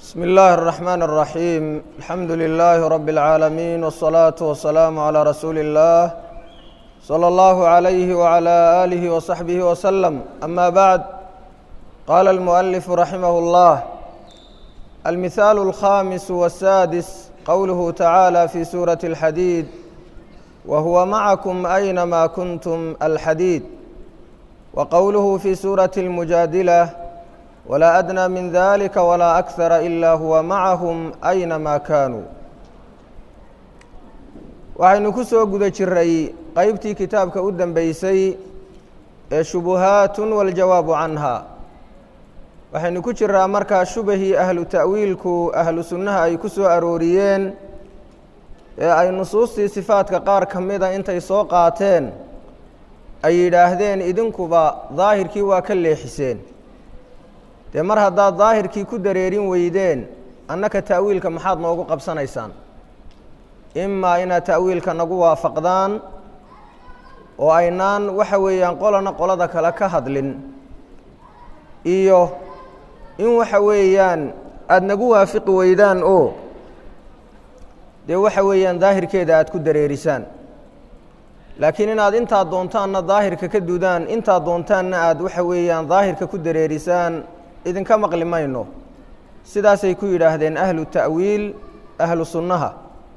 بسم الله الرحمن الرحيم الحمد لله رب العالمين والصلاة والسلام على رسول الله صلى الله عليه وعلى آله وصحبه وسلم أما بعد قال المؤلف رحمه الله المثال الخامس والسادس قوله تعالى في سورة الحديد وهو معكم أينما كنتم الحديد وقوله في سورة المجادلة ولا أدنى من ذلك ولا أكثر إلا هو معهم أينما كانوا waxaynu ku soo guda jiray qeybtii kitaabka u dambeysay ee shubuhaatun waljawaabu canha waxaynu ku jiraa markaa shubahii ahlu ta'wiilku ahlu sunnaha ay ku soo arooriyeen ee ay nusuustii sifaadka qaar ka mida intay soo qaateen ay yidhaahdeen idinkuba daahirkii waa ka leexiseen dee mar haddaad daahirkii ku dareerin weydeen annaka ta'wiilka maxaad noogu qabsanaysaan imaa inaad ta'wiilka nagu waafaqdaan oo aynaan waxa weeyaan qolana qolada kale ka hadlin iyo in waxa weeyaan aada nagu waafiqi weydaan oo dee waxa weeyaan daahirkeeda aada ku dareerisaan laakiin inaad intaad doontaanna daahirka ka dudaan intaad doontaanna aada waxa weeyaan daahirka ku dareerisaan idinka maqli mayno sidaasay ku yidhaahdeen ahlu ta'wiil ahlu sunnaha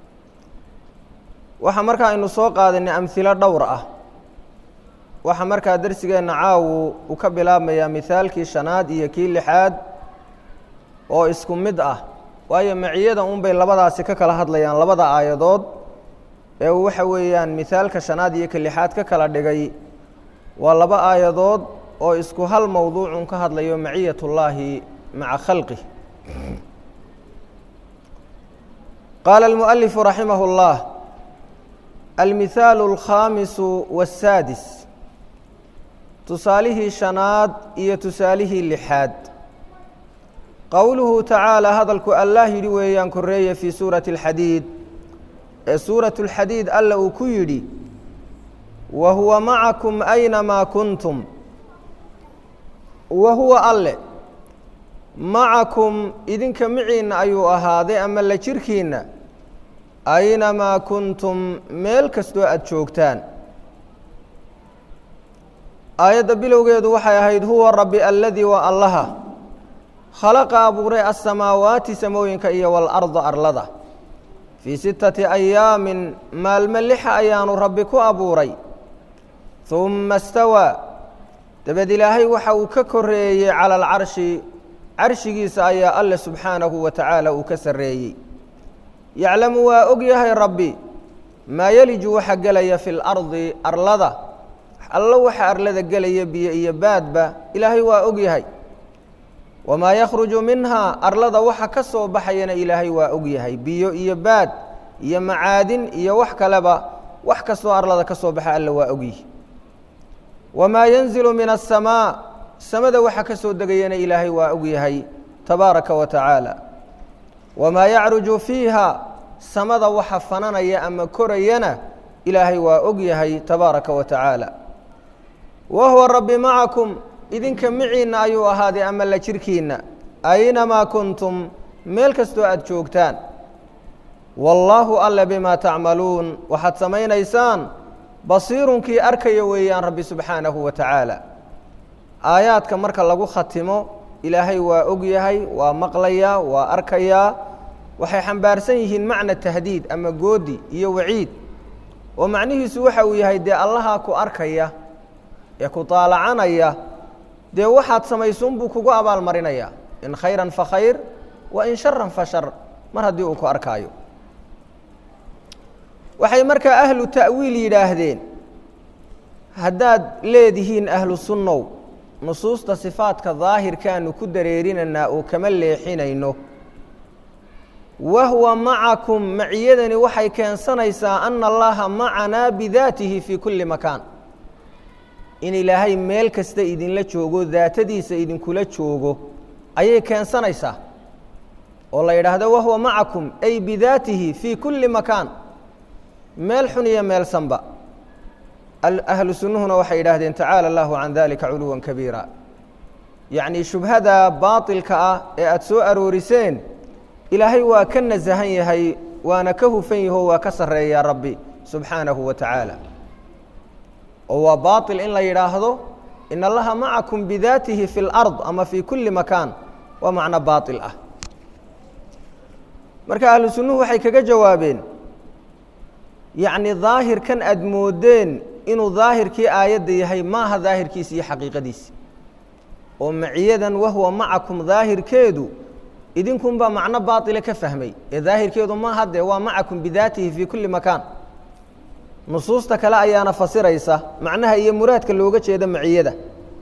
waxaa markaa aynu soo qaadanay amhilo dhowr ah waxaa markaa darsigeenna caawu uu ka bilaabmayaa mihaalkii shanaad iyo kii lixaad oo isku mid ah waayo maciyada unbay labadaasi ka kala hadlayaan labada aayadood ee uu waxa weeyaan mihaalka shanaad iyo ka lixaad ka kala dhigay waa laba aayadood oo isku hal mowduucun ka hadlayo maciyat اllaahi maca khalqih qaala اlmuؤalifu raximah اllah almihaalu اlkhaamisu waالsaadis tusaalihii shanaad iyo tusaalihii lixaad qowluhu tacaala hadalku allah yidhi weeyaan koreeye fii suurati اlxadiid ee suuraة اlxadiid alla uu ku yidhi wa huwa macakum aynamaa kuntum wa huwa alle macakum idinka miciinna ayuu ahaaday ama la jirkiinna aynamaa kuntum meel kastoo aada joogtaan aayadda bilowgeedu waxay ahayd huwa rabbi alladii waa allaha khalaqa abuuray asamaawaati samooyinka iyo waalarda arlada fii sittati ayaamin maalmo lixa ayaanu rabbi ku abuuray humma stawaa dabeed ilaahay waxa uu ka koreeyey cala alcarshi carshigiisa ayaa alle subxaanahu wa tacaala uu ka sarreeyey yaclamu waa og yahay rabbi maa yeliju waxa gelaya fi lardi arlada allo waxa arlada gelaya biyo iyo baadba ilaahay waa og yahay wamaa yakhruju minhaa arlada waxa ka soo baxayana ilaahay waa og yahay biyo iyo baad iyo macaadin iyo wax kaleba wax kastoo arlada ka soo baxa alle waa ogyihi wamaa yanzilu min aلsamaa samada waxa ka soo degayana ilaahay waa og yahay tabaaraka wa tacaala wamaa yacruju fiiha samada waxa fananaya ama korayana ilaahay waa og yahay tabaaraka wa tacaala wa huwa rabbi macakum idinka miciinna ayuu ahaaday ama la jirkiinna aynamaa kuntum meel kastoo aada joogtaan wallaahu alle bimaa tacmaluun waxaad samaynaysaan basiirunkii arkaya weeyaan rabbi subxaanahu wa tacaala aayaadka marka lagu khatimo ilaahay waa og yahay waa maqlayaa waa arkayaa waxay xambaarsan yihiin macna tahdiid ama goodi iyo waciid oo macnihiisu waxa uu yahay dee allahaa ku arkaya ee ku taalacanaya dee waxaad samaysuunbuu kugu abaalmarinayaa in khayran fa khayr wa in sharan fa shar mar haddii uu ku arkaayo waxay markaa ahlu ta'wiil yidhaahdeen haddaad leedihiin ahlu sunnow nusuusta sifaadka daahirkaanu ku dareerinaynaa oo kama leexinayno wahuwa macakum maciyadani waxay keensanaysaa ana allaha macanaa bidaatihi fii kulli makaan in ilaahay meel kasta idinla joogo daatadiisa idinkula joogo ayay keensanaysaa oo la yidhaahdo wahuwa macakum ay bidaatihi fii kulli makaan meel xun iyo meel sanba ahlu sunnuhuna waxay yidhaahdeen tacaala allahu can dalika culuwan kabiira yacnii shubhada baatilka ah ee aada soo arooriseen ilaahay waa ka nasahan yahay waana ka hufan yaho waa ka sarreeyaa rabbi subxaanahu wa tacaala oo waa baaطil in la yidhaahdo in allaha macakum bidaatihi fi اlard ama fi kuli makaan waa macno baaطil ah marka ahlu sunnuhu waxay kaga jawaabeen yacni daahirkan aada moodeen inuu daahirkii aayadda yahay maaha daahirkiisi iyo xaqiiqadiisi oo maciyadan wahuwa macakum daahirkeedu idinkunbaa macno baaطile ka fahmay ee daahirkeedu maaha dee waa macakum bidaatihi fii kuli makaan nusuusta kale ayaana fasiraysa macnaha iyo muraadka looga jeeda maciyada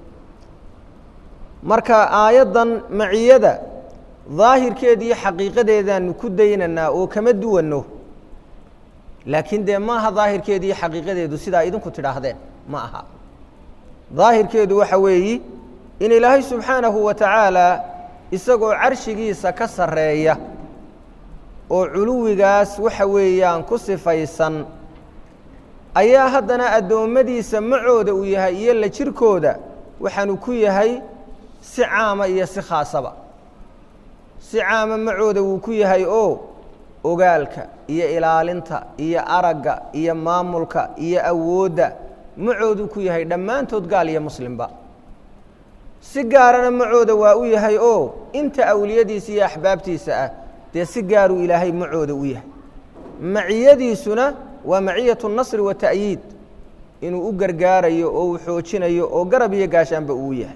marka aayaddan maciyada daahirkeeda iyo xaqiiqadeedaanu ku daynaynaa oo kama duwanno laakiin dee maaha daahirkeedu iyo xaqiiqadeedu sidaa idinku tidhaahdeen ma aha daahirkeedu waxa weeyi in ilaahay subxaanahu wa tacaala isagoo carshigiisa ka sarreeya oo culuwigaas waxa weeyaan ku sifaysan ayaa haddana addoommadiisa macooda uu yahay iyo la jirkooda waxaanu ku yahay si caama iyo si khaasaba si caama macooda wuu ku yahay oo ogaalka iyo ilaalinta iyo aragga iyo maamulka iyo awoodda macooduu ku yahay dhammaantood gaal iyo muslimba si gaarana macooda waa u yahay oo inta awliyadiisa iyo axbaabtiisa ah dee si gaaruu ilaahay macooda u yahay maciyadiisuna waa maciyatu nasri wa ta'yiid inuu u gargaarayo oo uu xoojinayo oo garab iyo gaashaanba uu yahay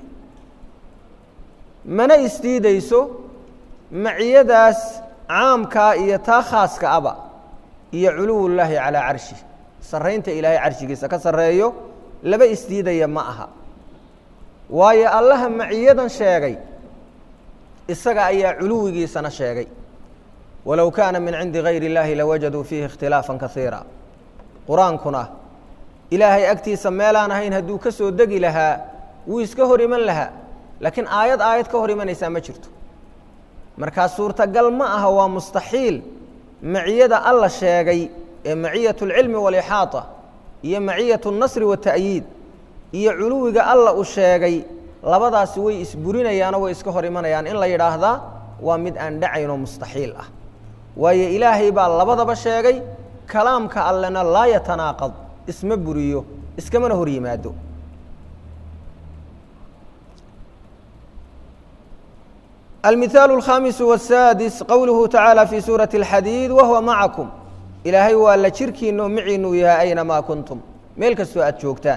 mana isdiidayso maciyadaas caamkaa iyo taa khaaska aba iyo culuwullaahi calaa carshi sarraynta ilaahay carshigiisa ka sarreeyo laba isdiidaya ma aha waayo allaha maciyadan sheegay isaga ayaa culuwigiisana sheegay walow kaana min cindi gayri اllaahi lawajaduu fiihi ikhtilaafa kaiira qur-aankuna ilaahay agtiisa meelaan ahayn hadduu ka soo degi lahaa wuu iska hor iman lahaa laakiin aayad aayad ka hor imanaysaa ma jirto markaa suurtagal ma aha waa mustaxiil maciyada alla sheegay ee maciyat اlcilmi wاlixaaطa iyo maciyat الnasri waالta'yiid iyo culuwiga alla uu sheegay labadaasi way isburinayaanoo way iska hor imanayaan in la yidhaahdaa waa mid aan dhacaynoo mustaxiil ah waayo ilaahay baa labadaba sheegay kalaamka allena laa yatanaaqad isma buriyo iskamana hor yimaado المثال الخامس والسادس قوله تعالى في سورة الحديد وهو معكم إلahay waa la jirkiino miciinu yahay أينmaa كنتم meel kastoo aad joogtaan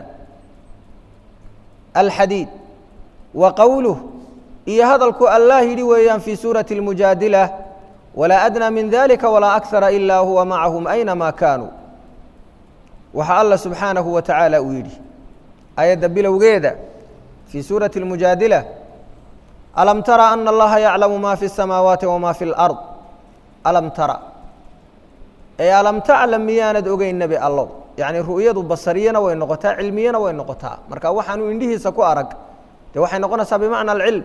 الحadيid وqowله iyo hadalku allah yidhi weeyaan في suuraة المujaadilة وlaa أdنى min ذلika وlaa أكثara إilا huwa maعahم أينmaa kaanوu waxa alla subحaanaهu wa taعaalى uu yidhi ayadda bilowgeeda fii suuraة الmujaadilة alam tara ana allaha yaclamu ma fi الsamaawaati wama fi اlard alam tara ee alam taclam miyaanad ogeyn nebi allow yacni ru'yadu basariyana way noqotaa cilmiyana way noqotaa marka waxaanu indhihiisa ku arag dee waxay noqonaysaa bimacna alcilm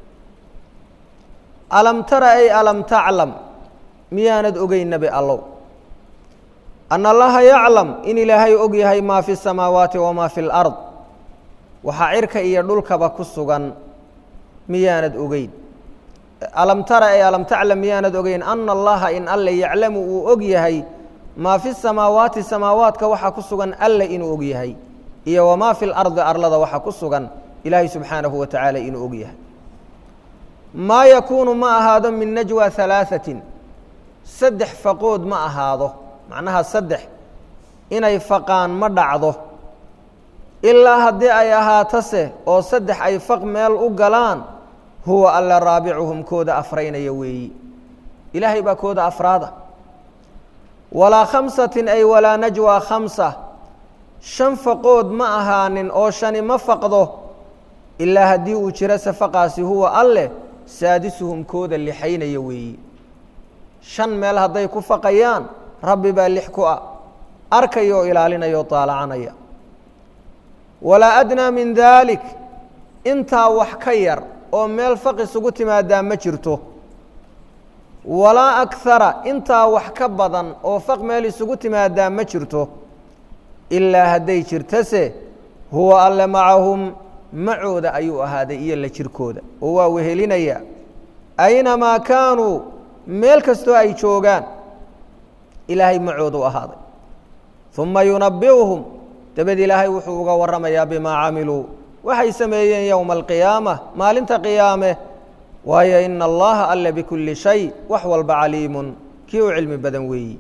alam tara ay alam taclam miyaanad ogeyn nebi allow ana allaha yaclam in ilaahay og yahay maa fi الsamaawaati wama fi اlard waxaa cirka iyo dhulkaba ku sugan miyaanad ogeyn alam tara ee alam taclam miyaanad ogeyn ana allaha in alle yaclamu uu og yahay maa fi samaawaati samaawaadka waxa ku sugan alle inuu og yahay iyo wamaa fi lardi arlada waxa ku sugan ilaahay subxaanahu wa tacaala inuu og yahay maa yakuunu ma ahaado min najwa halaaثatin saddex faqood ma ahaado macnaha saddex inay faqaan ma dhacdo ilaa haddii ay ahaatase oo saddex ay faq meel u galaan huwa alla raabicuhum kooda afraynaya weeyi ilaahay baa kooda afraada walaa khamsatin ay walaa najwaa khamsa shan faqood ma ahaanin oo shani ma faqdo ilaa haddii uu jiro safaqaasi huwa alleh saadisuhum kooda lixaynaya weeyi shan meel hadday ku faqayaan rabbi baa lix ku ah arkaya oo ilaalinaya oo taalacanaya walaa adnaa min daalik intaa wax ka yar oo meel faq isugu timaadaa ma jirto walaa akara intaa wax ka badan oo faq meel isugu timaadaa ma jirto ilaa hadday jirtase huwa alle macahum macooda ayuu ahaaday iyo la jirkooda oo waa wehelinaya aynamaa kaanuu meel kastoo ay joogaan ilaahay macoodu ahaaday uma yunabi'uhum dabed ilaahay wuxuu uga warramayaa bimaa camiluu waxay sameeyeen yowma alqiyaama maalinta qiyaame waayo ina allaha alle bikulli shay wax walba caliimun kii u cilmi badan weeyi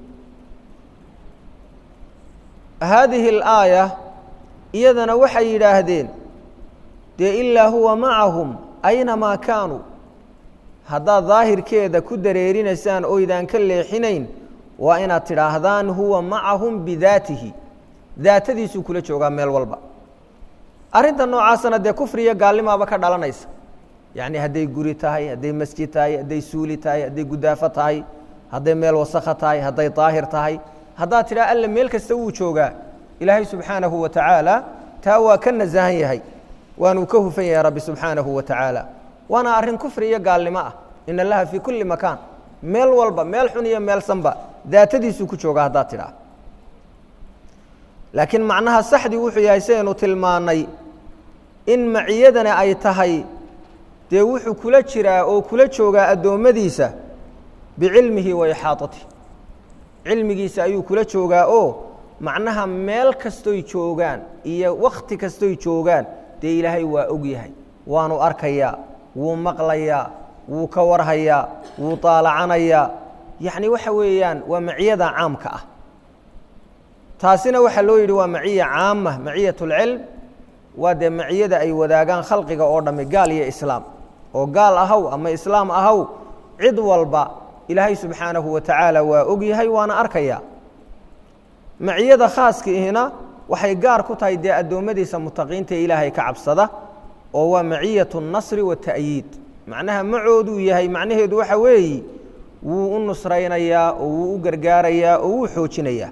haadihi alaaya iyadana waxay yidhaahdeen dee ilaa huwa macahum aynamaa kaanuu haddaad daahirkeeda ku dareerinaysaan oydaan ka leexinayn waa inaad tidhaahdaan huwa macahum bidaatihi daatadiisuu kula joogaa meel walba arrinta noocaasana dee kufriya gaalnimaaba ka dhalanaysa yacni hadday guri tahay hadday masjid tahay hadday suuli tahay hadday gudaafo tahay hadday meel wasakha tahay hadday daahir tahay haddaad tidhaha alle meel kasta wuu joogaa ilaahay subxaanahu wa tacaala taa waa ka nasahan yahay waanuu ka hufan yahay rabbi subxaanahu wa tacaala waana arrin kufri iyo gaalnimo ah in allaha fii kulli makaan meel walba meel xun iyo meel sanba daatadiisuu ku joogaa haddaad tidhaha laakiin macnaha saxdii wuxuu yahay sidaynu tilmaannay in maciyadana ay tahay dee wuxuu kula jiraa oo kula joogaa addoommadiisa bicilmihi wa ixaatatih cilmigiisa ayuu kula joogaa oo macnaha meel kastoy joogaan iyo wakhti kastoy joogaan dee ilaahay waa og yahay waanu arkayaa wuu maqlayaa wuu ka warhayaa wuu daalacanayaa yacni waxa weeyaan waa maciyada caamka ah taasina waxaa loo yidhi waa maciya caama maciyat اlcilm waa dee maciyada ay wadaagaan khalqiga oo dhamme gaal iyo islaam oo gaal ahaw ama islaam ahaw cid walba ilaahay subxaanahu wa tacaala waa og yahay waana arkaya maciyada khaaska ihina waxay gaar ku tahay dee addoommadiisa mutaqiinta ee ilaahay ka cabsada oo waa maciyat اnasri waata'yiid macnaha macooduu yahay macnaheedu waxa weeyi wuu u nusraynayaa oo wuu u gargaarayaa oo wuu xoojinayaa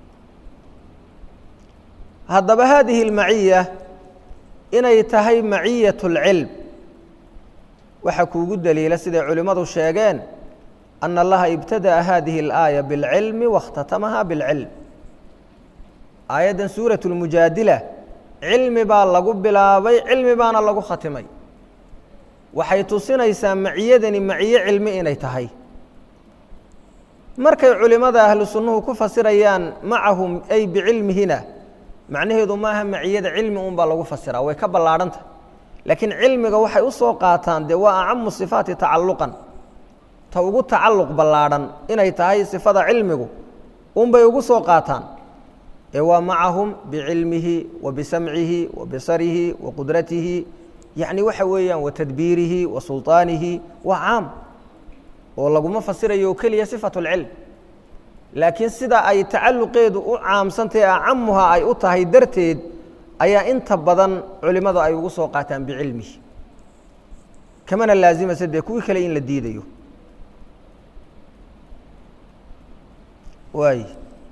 haddaba haadihi اlmaciya inay tahay maciyat اlcilm waxaa kuugu daliila siday culimmadu sheegeen ana allaha ibtada'a hadihi اlaaya biاlcilmi waاkhtatamaha biاlcilm aayaddan suuraة اlmujaadila cilmi baa lagu bilaabay cilmi baana lagu khatimay waxay tusinaysaa maciyadani maciye cilmi inay tahay markay culimmada ahlu sunnuhu ku fasirayaan macahum ay bicilmihina macnaheedu maaha maciyada cilmi un baa lagu fasiraa way ka ballaadhanta laakiin cilmiga waxay u soo qaataan dee waa acamu sifaati tacalluqan ta ugu tacalluq ballaadhan inay tahay sifada cilmigu unbay ugu soo qaataan ee waa macahum bicilmihi wa bisamcihi wa bisarihi wa qudratihi yacni waxa weeyaan wa tadbiirihi wa sulطaanihi waa caam oo laguma fasirayo oo keliya sifatu اlcilm laakiin sida ay tacalluqeedu u caamsantahe acamuha ay u tahay darteed ayaa inta badan culimmadu ay ugu soo qaataan bicilmihi kamana laasimase dee kuwii kale in la diidayo waay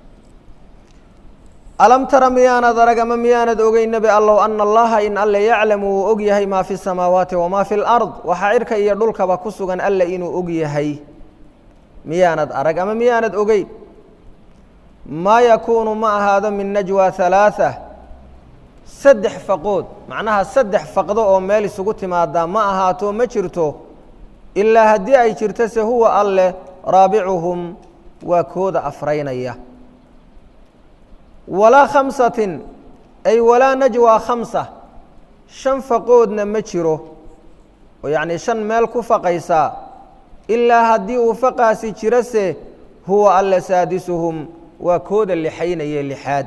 alam tara miyaanad arag ama miyaanad ogey nebi allow ana allaha in alle yaclamu wuu og yahay maa fi الsamaawaati wamaa fi اlard waxaa cirka iyo dhulkaba ku sugan alle inuu og yahay miyaanad arag ama miyaanad ogeyn maa yakuunu ma ahaado min najwa halaaثa saddex faqood macnaha saddex faqdo oo meel isugu timaadaa ma ahaato ma jirto ilaa haddii ay jirto se huwa alleh raabicuhum waa kooda afraynaya walaa khamsatin ay walaa najwa khamsa shan faqoodna ma jiro oo yacnii shan meel ku faqaysaa ilaa haddii uu faqaasi jirose huwa alle saadisuhum waa kooda lixaynaye lixaad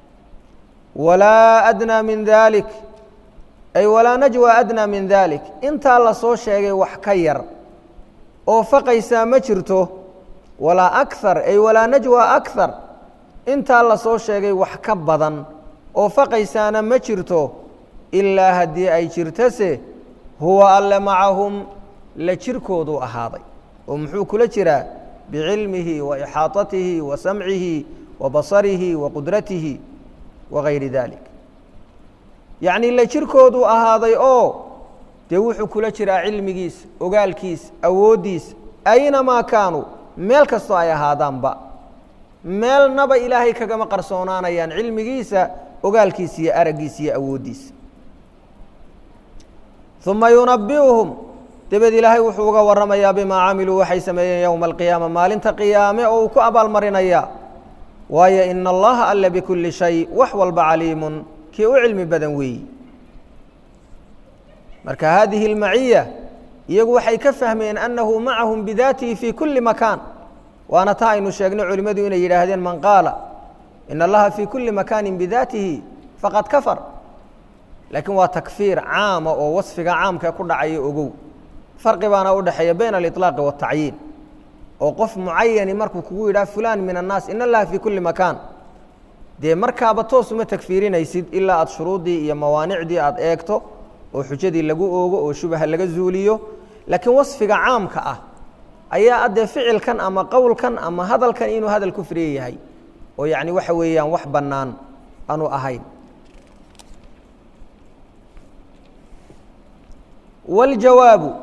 walaa adnaa min daalik ay walaa najwa adnaa min daalik intaa la soo sheegay wax ka yar oo faqaysaa ma jirto walaa akthar ay walaa najwa akthar intaa la soo sheegay wax ka badan oo faqaysaana ma jirto ilaa haddii ay jirtose huwa alle macahum la jirkooduu ahaaday oo muxuu kula jiraa bicilmihi wa ixaatatihi wa samcihi wa basarihi wa qudratihi wa gayri dalik yacnii la jirkooduu ahaaday oo dee wuxuu kula jiraa cilmigiisa ogaalkiisa awooddiisa aynamaa kaanuu meel kastoo ay ahaadaanba meelnaba ilaahay kagama qarsoonaanayaan cilmigiisa ogaalkiisa iyo araggiisa iyo awooddiisa uma yunabi'uhum dabeed ilaahay wuxuu uga warramayaa bimaa camiluu waxay sameeyeen yowma alqiyaama maalinta qiyaame oo uu ku abaalmarinayaa waayo ina allaha alla bikulli shay wax walba caliimun kii u cilmi badan weeyi marka haadihi اlmaciya iyagu waxay ka fahmeen annahu macahum bidaatihi fii kulli makaan waana taa aynu sheegnay culimmadu inay yidhaahdeen man qaala in allaha fii kulli makaanin bidaatihi faqad kafar laakiin waa takfiir caama oo wasfiga caamka ku dhacaya ogow farqi baana u dhexeeya bayna aliطlaaqi waالtacyiin oo qof mucayani markuu kugu yidhaha fulan min annaas in allaha fii kulli makaan dee markaaba toos uma takfiirinaysid ilaa aad shuruuddii iyo mawaanicdii aad eegto oo xujadii lagu oogo oo shubaha laga zuuliyo laakiin wasfiga caamka ah ayaa addee ficilkan ama qowlkan ama hadalkan inuu hadal kufriye yahay oo yacni waxa weeyaan wax bannaan aanu ahayn waljawaabu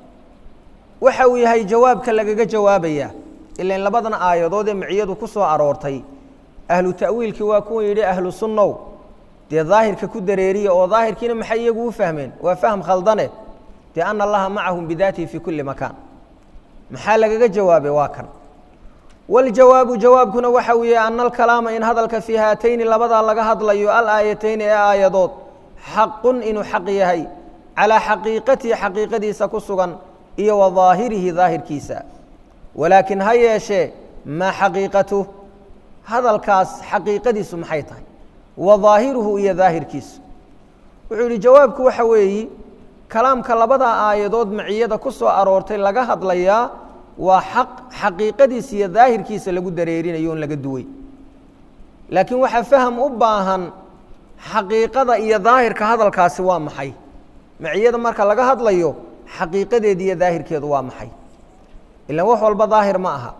waxa uu yahay jawaabka lagaga jawaabaya ilan labadan aayadood ee maciyadu ku soo aroortay ahlu ta'wiilkii waa kuwa yidhi ahlu sunnow dee daahirka ku dareeriya oo daahirkiina maxay iyagu u fahmeen waa fahm khaldane dee ana allaha macahum bidaatihi fii kulli makaan maxaa lagaga jawaabay waa kan waljawaabu jawaabkuna waxa uu yahay ana alkalaama in hadalka fii haatayni labadaa laga hadlayo alaayatayni ee aayadood xaqun inuu xaq yahay calaa xaqiiqatihi xaqiiqadiisa ku sugan iyo wa daahirihi daahirkiisa walaakin ha yeeshee maa xaqiiqatuh hadalkaas xaqiiqadiisu maxay tahay wa daahiruhu iyo daahirkiisu wuxuu yidhi jawaabku waxa weeyi kalaamka labada aayadood maciyada ku soo aroortay laga hadlayaa waa xaq xaqiiqadiisa iyo daahirkiisa lagu dareerinayo on laga duway laakiin waxaa faham u baahan xaqiiqada iyo daahirka hadalkaasi waa maxay maciyada marka laga hadlayo xaqiiqadeedi iyo daahirkeedu waa maxay ilaan wax walba daahir ma aha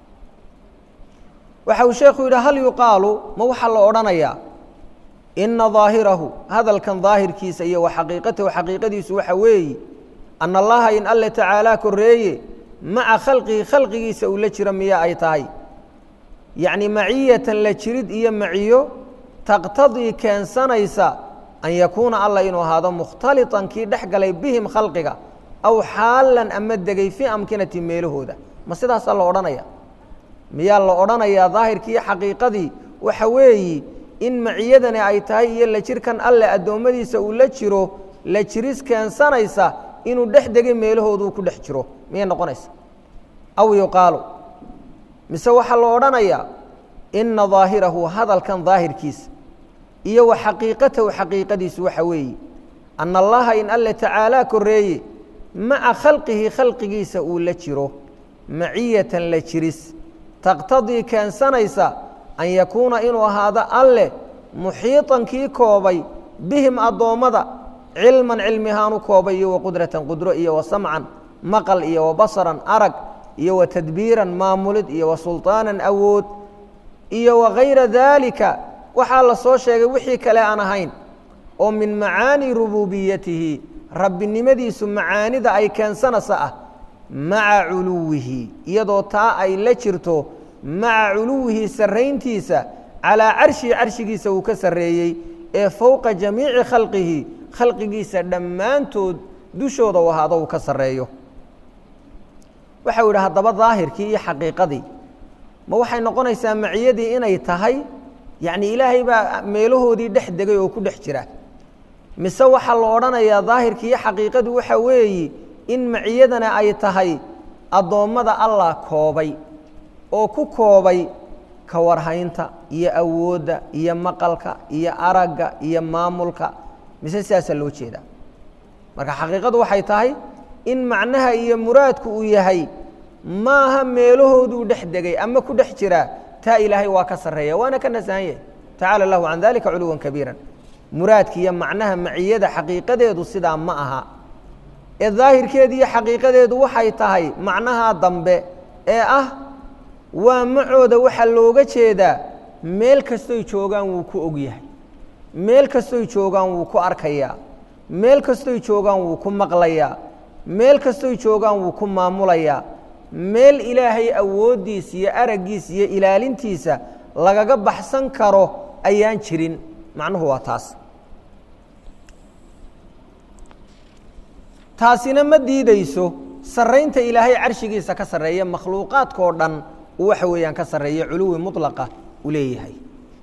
waxa uu sheekhu yidhi hal yuqaalu ma waxaa la odhanayaa ina daahirahu hadalkan daahirkiisa iyo wa xaqiiqatahu xaqiiqadiisu waxa weeyi ana allaha in alle tacaalaa koreeye maca khalqihi khalqigiisa uu la jiro miya ay tahay yacni maciyatan la jirid iyo maciyo taqtadii keensanaysa an yakuuna alla inuu ahaado mukhtaliطan kii dhex galay bihim khalqiga aw xaalan ama degay fii amkinati meelahooda ma sidaasaa la odhanaya miyaa la odhanayaa daahirkii xaqiiqadii waxa weeyi in maciyadani ay tahay iyo la jirkan alle addoommadiisa uu la jiro la jiris keensanaysa inuu dhex degay meelahooduu ku dhex jiro miyay noqonaysa aw yuqaalu mise waxaa la odhanayaa ina daahirahu hadalkan daahirkiisa iyo wa xaqiiqatahu xaqiiqadiisu waxa weeye ana allaha in alle tacaalaa koreeye maca khalqihi khalqigiisa uu la jiro maciyatan la jiris taqtadii keensanaysa an yakuuna inuu ahaado alleh muxiiطan kii koobay bihim addoommada cilman cilmihaan u koobay iyo wa qudratan qudro iyo wa samcan maqal iyo wa basaran arag iyo wa tadbiiran maamulid iyo wa sulطaanan awood iyo wa gayra daalika waxaa la soo sheegay wixii kale aan ahayn oo min macaani rububiyatihi rabbinimadiisu macaanida ay keensanaysa ah maca culuwihi iyadoo taa ay la jirto maca culuwihi sarrayntiisa calaa carshihi carshigiisa uu ka sarreeyey ee fowqa jamiici khalqihi khalqigiisa dhammaantood dushooda u ahaado uu ka sarreeyo waxau yidhi haddaba daahirkii iyo xaqiiqadii ma waxay noqonaysaa maciyadii inay tahay yacni ilaahay baa meelahoodii dhex degay oo ku dhex jira mise waxaa la odhanayaa daahirkii iyo xaqiiqadu waxa weeyi in maciyadana ay tahay addoommada allah koobay oo ku koobay ka warhaynta iyo awoodda iyo maqalka iyo aragga iyo maamulka mise sidaasaa loo jeedaa marka xaqiiqadu waxay tahay in macnaha iyo muraadku uu yahay maaha meelahooduu dhex degay ama ku dhex jiraa taa ilaahay waa ka sarreeya waana ka nasahan yahay tacala lahu can dalika culuwan kabiiran muraadki iyo macnaha maciyada xaqiiqadeedu sidaa ma aha ee daahirkeedi iyo xaqiiqadeedu waxay tahay macnaha dambe ee ah waa macooda waxaa looga jeedaa meel kastoy joogaan wuu ku og yahay meel kastoy joogaan wuu ku arkayaa meel kastoy joogaan wuu ku maqlayaa meel kastoy joogaan wuu ku maamulayaa meel ilaahay awooddiisa iyo araggiisa iyo ilaalintiisa lagaga baxsan karo ayaan jirin macnuhu waa taas taasina ma diideyso sarraynta ilaahay carshigiisa ka sarreeya makhluuqaadkao dhan uu waxa weeyaan ka sarreeya culuwi mutlaqa u leeyahay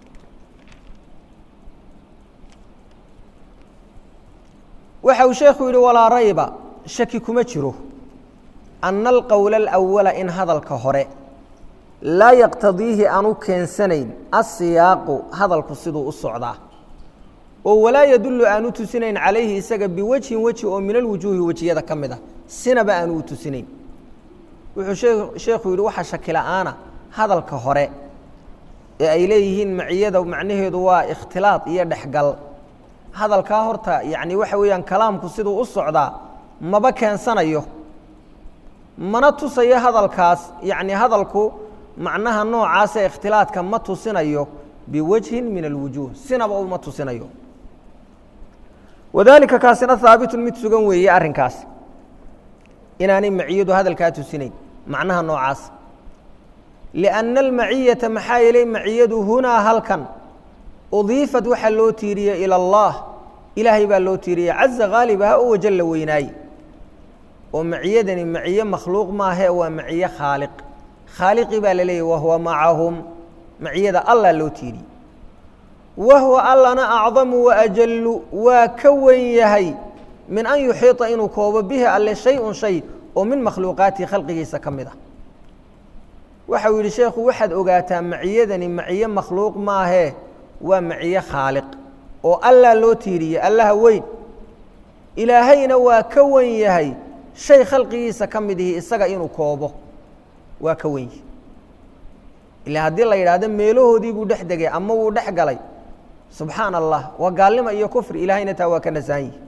waxa uu sheekhu yidhi walaa rayba shaki kuma jiro ana alqowla alawala in hadalka hore laa yaqtadiihi aanu keensanayn asiyaaqu hadalku siduu u socdaa oo walaa yadullu aanu tusinayn calayhi isaga biwajhin weji oo min alwujuuhi wejiyada ka mid ah sinaba aanu u tusinayn wuxuu sheekhu yidhi waxa shaki la'aana hadalka hore ee ay leeyihiin maciyada macnaheedu waa ikhtilaad iyo dhexgal hadalkaa horta yacni waxa weeyaan kalaamku siduu u socdaa maba keensanayo mana tusayo hadalkaas yacni hadalku macnaha noocaasee ikhtilaadka ma tusinayo biwajhin min alwujuuh sinaba uma tusinayo wadaalika kaasina haabitun mid sugan weeye arrinkaas inaanay maciyadu hadalkaa tusinayn macnaha noocaas lianna almaciyata maxaa yeelay maciyadu hunaa halkan udiifat waxaa loo tiiriyey ila allah ilaahay baa loo tiiriyey caza haalibaha oo wajalla weynaaye oo maciyadani maciye makhluuq maahe waa maciye khaaliq khaaliqii baa la leeyahy wahuwa macahum maciyada allah loo tiiriyey wahuwa allana acdamu waajallu waa ka wen yahay min an yuxiita inuu koobo bihi alle shay-un shay oo min makhluuqaatihi khalqigiisa ka mid ah waxa uu yidhi sheekhu waxaad ogaataa maciyadani maciye makhluuq maahee waa maciye khaaliq oo allah loo tiiriyey allaha weyn ilaahayna waa ka wen yahay shay khalqigiisa ka mid ihi isaga inuu koobo waa ka wen yihi ilaa haddii la yidhaahdo meelahoodii buu dhex degay ama wuu dhex galay subxaana allah waa gaalnimo iyo kufri ilaahayna taa waa ka nasahan yihi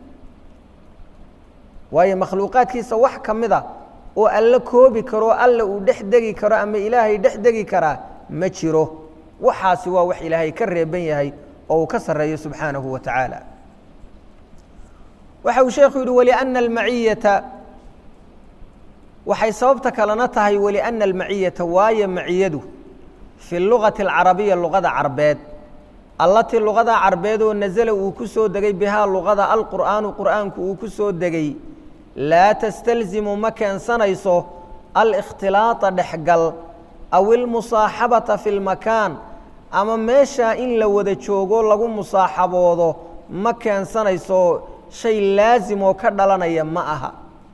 waayo makhluuqaadkiisa wax ka mid a oo alle koobi karo alla uu dhex degi karo ama ilaahay dhex degi karaa ma jiro waxaasi waa wax ilaahay ka reeban yahay oo uu ka sarreeyo subxaanahu wa tacaala waxa uu sheekhu yidhi waliأna almaciyata waxay sababta kalena tahay waliأna almaciyata waayo maciyadu fi lugati alcarabiya luqada carbeed allatii luqada carbeed oo nasala uu ku soo degay bihaa luqada alqur'aanu qur'aanku uu ku soo degay laa tastalzimu ma keensanayso alikhtilaaطa dhexgal aw ilmusaaxabata fi lmakaan ama meeshaa in la wada joogo lagu musaaxaboodo ma keensanayso shay laasim oo ka dhalanaya ma aha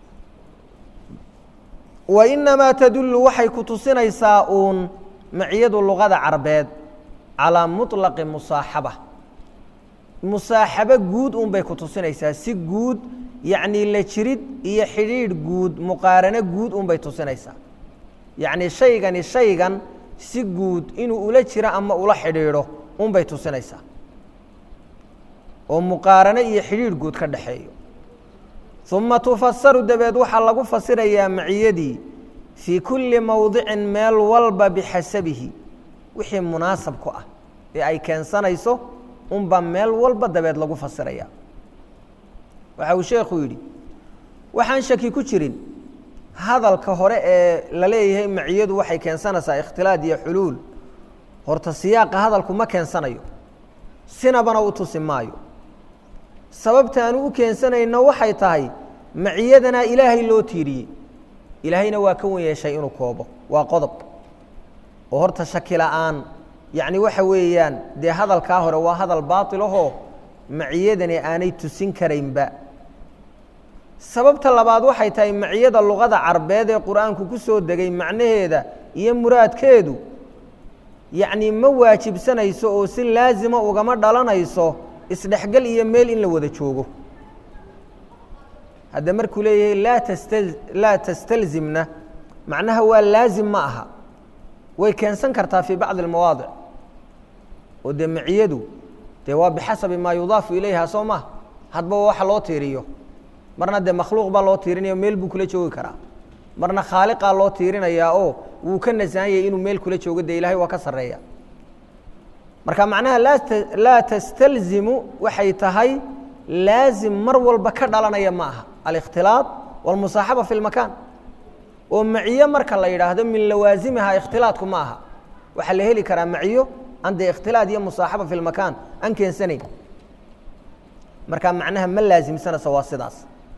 wa inamaa tadullu waxay ku tusinaysaa uun maciyadu luqada carbeed calaa muطlaqi musaaxaba musaaxabo guud un bay ku tusinaysaa si guud yacnii la jirid iyo xidhiidh guud muqaarano guud un bay tusinaysaa yacnii shaygani shaygan si guud inuu ula jiro ama ula xidhiidho un bay tusinaysaa oo muqaarano iyo xidhiidh guud ka dhexeeyo uma tufasaru dabeed waxaa lagu fasirayaa maciyadii fii kulli mowdicin meel walba bixasabihi wixii munaasab ku ah ee ay keensanayso unbaa meel walba dabeed lagu fasiraya waxa uu sheekhu yidhi waxaan shaki ku jirin hadalka hore ee la leeyahay maciyadu waxay keensanaysaa ikhtilaad iyo xuluul horta siyaaqa hadalku ma keensanayo sinabana u tusi maayo sababtaanu u keensanayno waxay tahay maciyadanaa ilaahay loo tiiriyey ilaahayna waa ka wen yeeshay inuu koobo waa qodob oo horta shaki la'aan yacni waxa weeyaan dee hadalkaa hore waa hadal baatil ahoo maciyadani aanay tusin karaynba sababta labaad waxay tahay maciyada luqada carbeed ee qur-aanku ku soo degay macnaheeda iyo muraadkeedu yacni ma waajibsanayso oo si laasima ugama dhalanayso isdhexgal iyo meel in la wada joogo hadda markuu leeyahay laa tasta laa tastalzimna macnaha waa laazim ma aha way keensan kartaa fii bacdi almawaadic oo dee maciyadu dee waa bixasabi maa yudaafu ilayha soo ma hadba waxa loo tiiriyo marna dee makhluuq baa loo tiirinaya meel buu kula joogi karaa marna khaaliqaa loo tiirinayaa oo wuu ka nasahan yahay inuu meel kula joogo dee ilahay waa ka sarreeya marka macnaha laa laa tastalzimu waxay tahay laazim mar walba ka dhalanaya ma aha alikhtilaaط wاlmusaaxaba fi اlmakaan oo maciyo marka la yidhaahdo min lawaasimiha ikhtilaadku ma aha waxaa la heli karaa maciyo an dee ikhtilaad iyo musaaxaba fi lmakaan aan keensanayn marka macnaha ma laasimsanaysa waa sidaas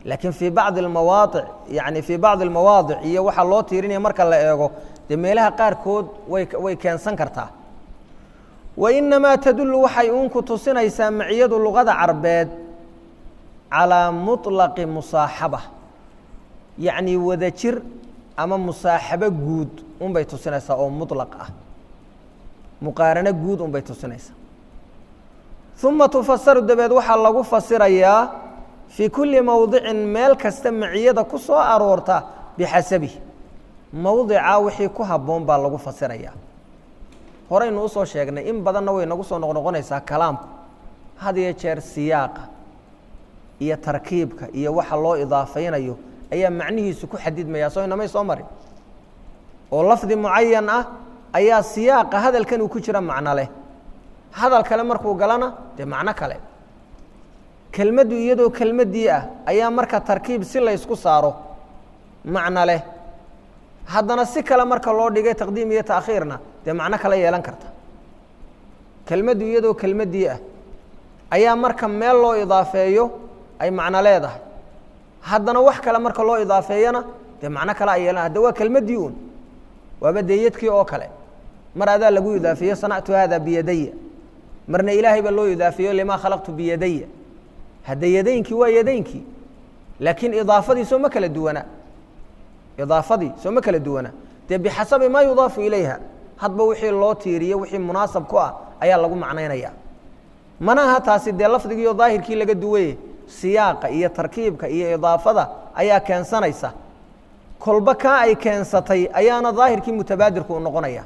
laakiin fii bacdi almawaadic yani fii bacdi almawaadic iyo waxaa loo tiirinaya marka la eego dee meelaha qaarkood way way keensan kartaa wa inamaa tadullu waxay uunku tusinaysaa maciyadu luqada carbeed calaa muطlaqi musaaxaba yacni wada jir ama musaaxabo guud unbay tusinaysaa oo muطlaq ah muqaarano guud unbay tusinaysaa uma tufasaru dabeed waxaa lagu fasirayaa fii kulli mowdicin meel kasta maciyada ku soo aroorta bixasabihi mowdica wixii ku habboon baa lagu fasirayaa horeynu usoo sheegnay in badanna way nagu soo noqnoqonaysaa kalaamku had iyo jeer siyaaqa iyo tarkiibka iyo waxa loo idaafaynayo ayaa macnihiisu ku xadidmaya soo inamay soo marin oo lafdi mucayan ah ayaa siyaaqa hadalkan uu ku jira macno leh hadal kale markuu galana dee macno kale kelmaddu iyadoo kelmaddii ah ayaa marka tarkiib si laysku saaro macno leh haddana si kale marka loo dhigay taqdiim iyo taakhiirna dee macno kale yeelan karta kelmaddu iyadoo kelmaddii ah ayaa marka meel loo idaafeeyo ay macno leedahay haddana wax kale marka loo idaafeeyana dee macno kale ay yeelan hadda waa kelmaddii uun waaba deeyadkii oo kale mar adaa lagu idaafeeyo sanactu hada biyadaya marna ilaahay baa loo idaafeeyo limaa khalaqtu biyadaya hadda yadaynkii waa yadaynkii laakiin idaafadii soo ma kala duwana idaafadii soo ma kala duwana dee bixasabi maa yudaafu ilayha hadba wixii loo tiiriyo wixii munaasab ku ah ayaa lagu macnaynaya mana aha taasi dee lafdigiiyo daahirkii laga duwaye siyaaqa iyo tarkiibka iyo idaafada ayaa keensanaysa kolba kaa ay keensatay ayaana daahirkii mutabaadirku u noqonaya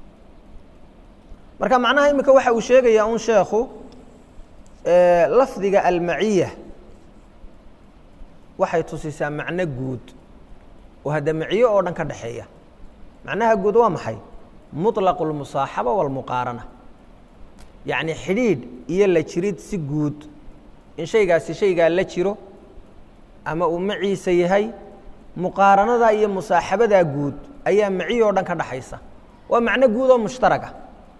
marka macnaha imika waxa uu sheegayaa un sheekhu lafdiga almaciya waxay tusisaa macno guud oo hadda maciyo oo dhan ka dhexeeya macnaha guud waa maxay muطlaqu اlmusaaxaba wاlmuqaarana yacni xidhiidh iyo la jirid si guud in shaygaasi shaygaa la jiro ama uu maciisa yahay muqaaranadaa iyo musaaxabadaa guud ayaa maciyo o dhan ka dhaxaysa waa macno guud oo mushtaraga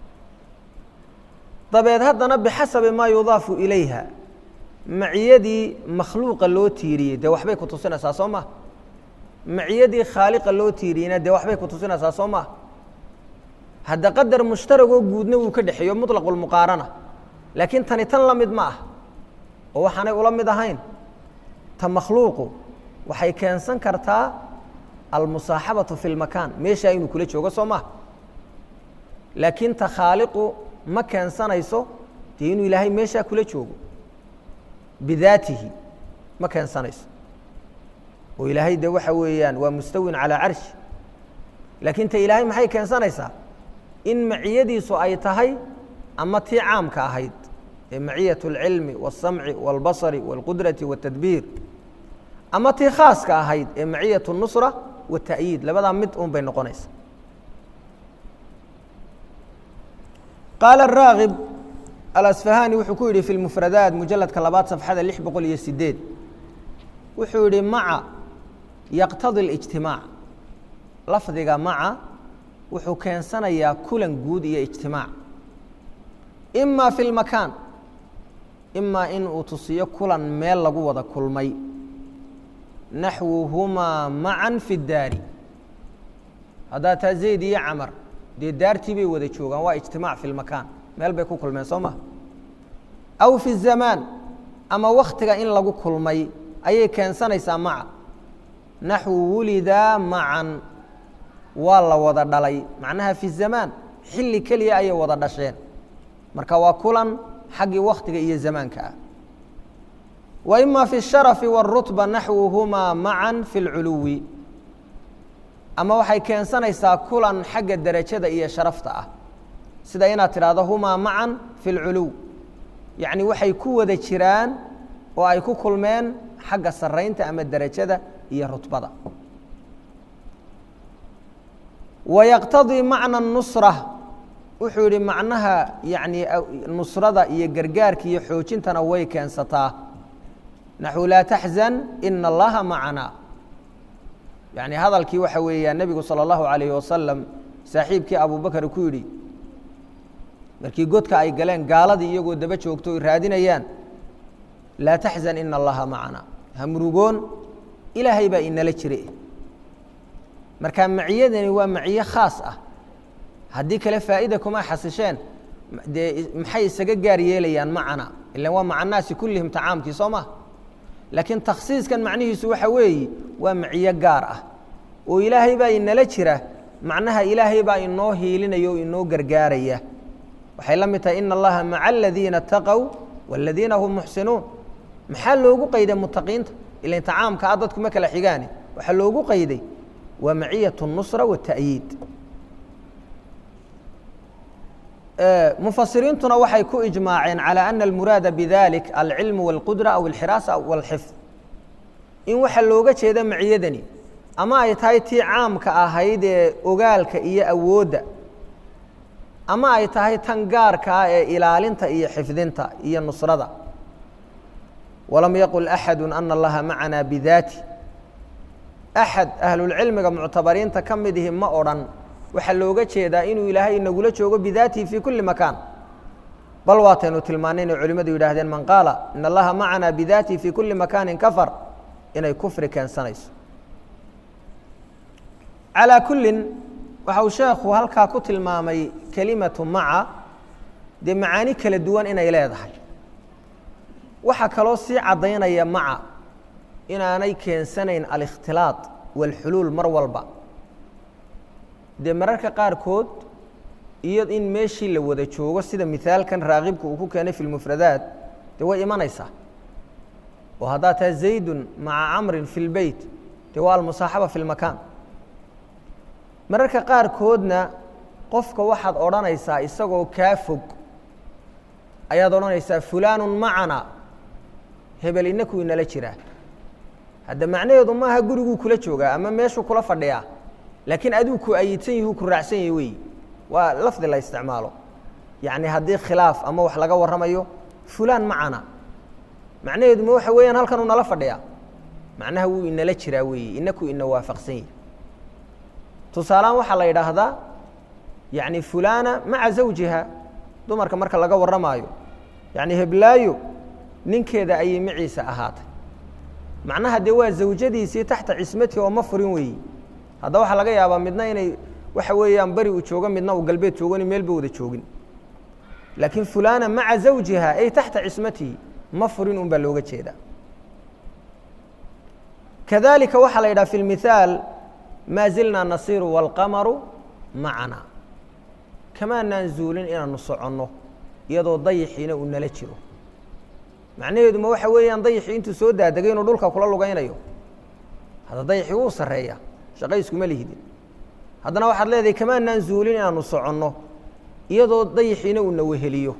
dabeed haddana bixasabi maa yudaafu ilayha maciyadii makhluuqa loo tiiriyey dee waxbay ku tusinaysaa soo maa maciyadii khaaliqa loo tiiriyeyna dee waxbay ku tusinaysaa soo maa hadda qadar mushtaragoo guudna wuu ka dhexeeyo muطlaqu lmuqaarana laakiin tani tan la mid ma ah oo waxaanay ula mid ahayn ta makhluuqu waxay keensan kartaa almusaaxabatu fi lmakaan meeshaa inuu kula joogo soo maa laakiin ta khaaliqu ma keensanayso dee inuu ilaahay meeshaa kula joogo bidaatihi ma keensanayso oo ilaahay de waxa weeyaan waa mustawin calaa carshi laakiin ta ilaahay maxay keensanaysaa in maciyadiisu ay tahay ama tii caamka ahayd ee maciyat اlcilmi wالsamci wاlbasari wاlqudrati wالtadbiir ama tii khaaska ahayd ee maciyat الnusra wالta'yiid labadaa mid un bay noqonaysa qaala raagib alasfahani wuxuu ku yidhi fi lmufradaat mujaladka labaad safxada lix boqol iyo sideed wuxuu yihi maca yaqtadi اlijtimaac lafdiga maca wuxuu keensanayaa kulan guud iyo ijtimaac ima fi lmakaan imaa in uu tusiyo kulan meel lagu wada kulmay naxwuhumaa macan fi اdaari haddaa taa zayd iyo camar dee daartii bay wada joogaan waa ijtimaac fi lmakaan meel bay ku kulmeen soo ma aw fi zamaan ama waktiga in lagu kulmay ayay keensanaysaa maca naxwu wulidaa macan waa la wada dhalay macnaha fi zamaan xilli keliya ayay wada dhasheen marka waa kulan xaggii waktiga iyo zamaanka ah wa ima fi الsharafi wالrutba naxwuhumaa macan fi اlculuwi ama waxay keensanaysaa kulan xagga derajada iyo sharafta ah sida inaad tidhaahdo humaa macan fi اlculuw yacni waxay ku wada jiraan oo ay ku kulmeen xagga saraynta ama derajada iyo rutbada wayaqtadii macna nusra wuxuu yihi macnaha yani nusrada iyo gargaarka iyo xoojintana way keensataa naxu laa taxzan ina allaha macana yani hadalkii waxa weeyaan nebigu salى اllahu alayh wasalam saaxiibkii abubakar ku yidhi markii godka ay galeen gaaladii iyagoo daba joogto oy raadinayaan laa taxzan ina allaha macana hamurugoon ilaahay baa inala jire marka maciyadani waa maciye khaas ah haddii kale faa'ida kuma xasisheen dee maxay isaga gaar yeelayaan macana ilan waa maca naasi kullihim tacaamkii soo maha laakiin takhsiiskan macnihiisu waxa weeye waa maciyo gaar ah oo ilaahay baa inala jira macnaha ilaahay baa inoo hiilinaya oo inoo gargaaraya waxay la mid tahay ina allaha maca aladiina ataqow waaladiina hum muxsinuun maxaa loogu qayday mutaqiinta ilan tacaamka a dadku ma kala xigaane waxaa loogu qayday waa maciyat الnusra waالta'yiid mufasiriintuna waxay ku ijmaaceen calى ana almuraada bidalik alcilmu wاlqudra aw alxiraasa wاlxifd in waxa looga jeeda maciyadani ama ay tahay tii caamka ahayd ee ogaalka iyo awoodda ama ay tahay tan gaarka ah ee ilaalinta iyo xifdinta iyo nusrada walam yaqul axadu ana allaha macana bidaati axad ahlulcilmiga muctabariinta ka mid ihi ma odhan waxaa looga jeedaa inuu ilaahay inagula joogo bidaatihi fii kulli makaan bal waataynu tilmaanay inay culimmadu yidhaahdeen man qaala in allaha macana bidaatihi fii kulli makaanin kafar inay kufri keensanayso calaa kullin waxa uu sheekhu halkaa ku tilmaamay kelimatu maca dee macaani kala duwan inay leedahay waxaa kaloo sii caddaynaya maca inaanay keensanayn alikhtilaaط wاlxuluul mar walba dee mararka qaarkood iyo in meeshii la wada joogo sida mihaalkan raakibka uu ku keenay fi lmufradaat dee way imanaysaa oo haddaa taha zaydun maca camrin fi lbeyt dee waa almusaaxaba fi lmakaan mararka qaarkoodna qofka waxaad odhanaysaa isagoo kaa fog ayaad odhanaysaa fulaanu macana hebel inaku inala jiraa hadda macnaheedu maaha guriguu kula joogaa ama meeshuu kula fadhiyaa laakiin aduu ku ayidsan yahi ku raacsan yahi wey waa lafdi la isticmaalo yacni haddii khilaaf ama wax laga warramayo fulaan macana macnaheedu ma waxa weeyaan halkanuu nala fadhiyaa macnaha wuu inala jiraa weeye inaku ina waafaqsan yahi tusaalehaan waxaa la yidhaahdaa yacni fulaana maca zawjiha dumarka marka laga warramaayo yacni heblaayo ninkeeda ayay maciisa ahaatay macnaha dee waa zawjadiisii taxta cismati oo ma furin weeyi hadda waxaa laga yaabaa midna inay waxa weeyaan beri uu joogo midna uu galbeed joogo meelba wada joogin laakiin fulaana maca zawjiha ay taxta cismatihi ma furin un baa looga jeedaa kadalika waxaa la yidhaha fi lmithaal maa zilnaa nasiru wاlqamaru macana kamaanaan zuulin inaanu soconno iyadoo dayixiina uu nala jiro macnaheedu ma waxa weeyaan dayixii intuu soo daadegay inuu dhulka kula lugaynayo hadda dayixii wuu sarreeya shaqayskuma lihidin haddana waxaad leedahay kamaanaan zuulin inaanu soconno iyadoo dayixiina uuna weheliyo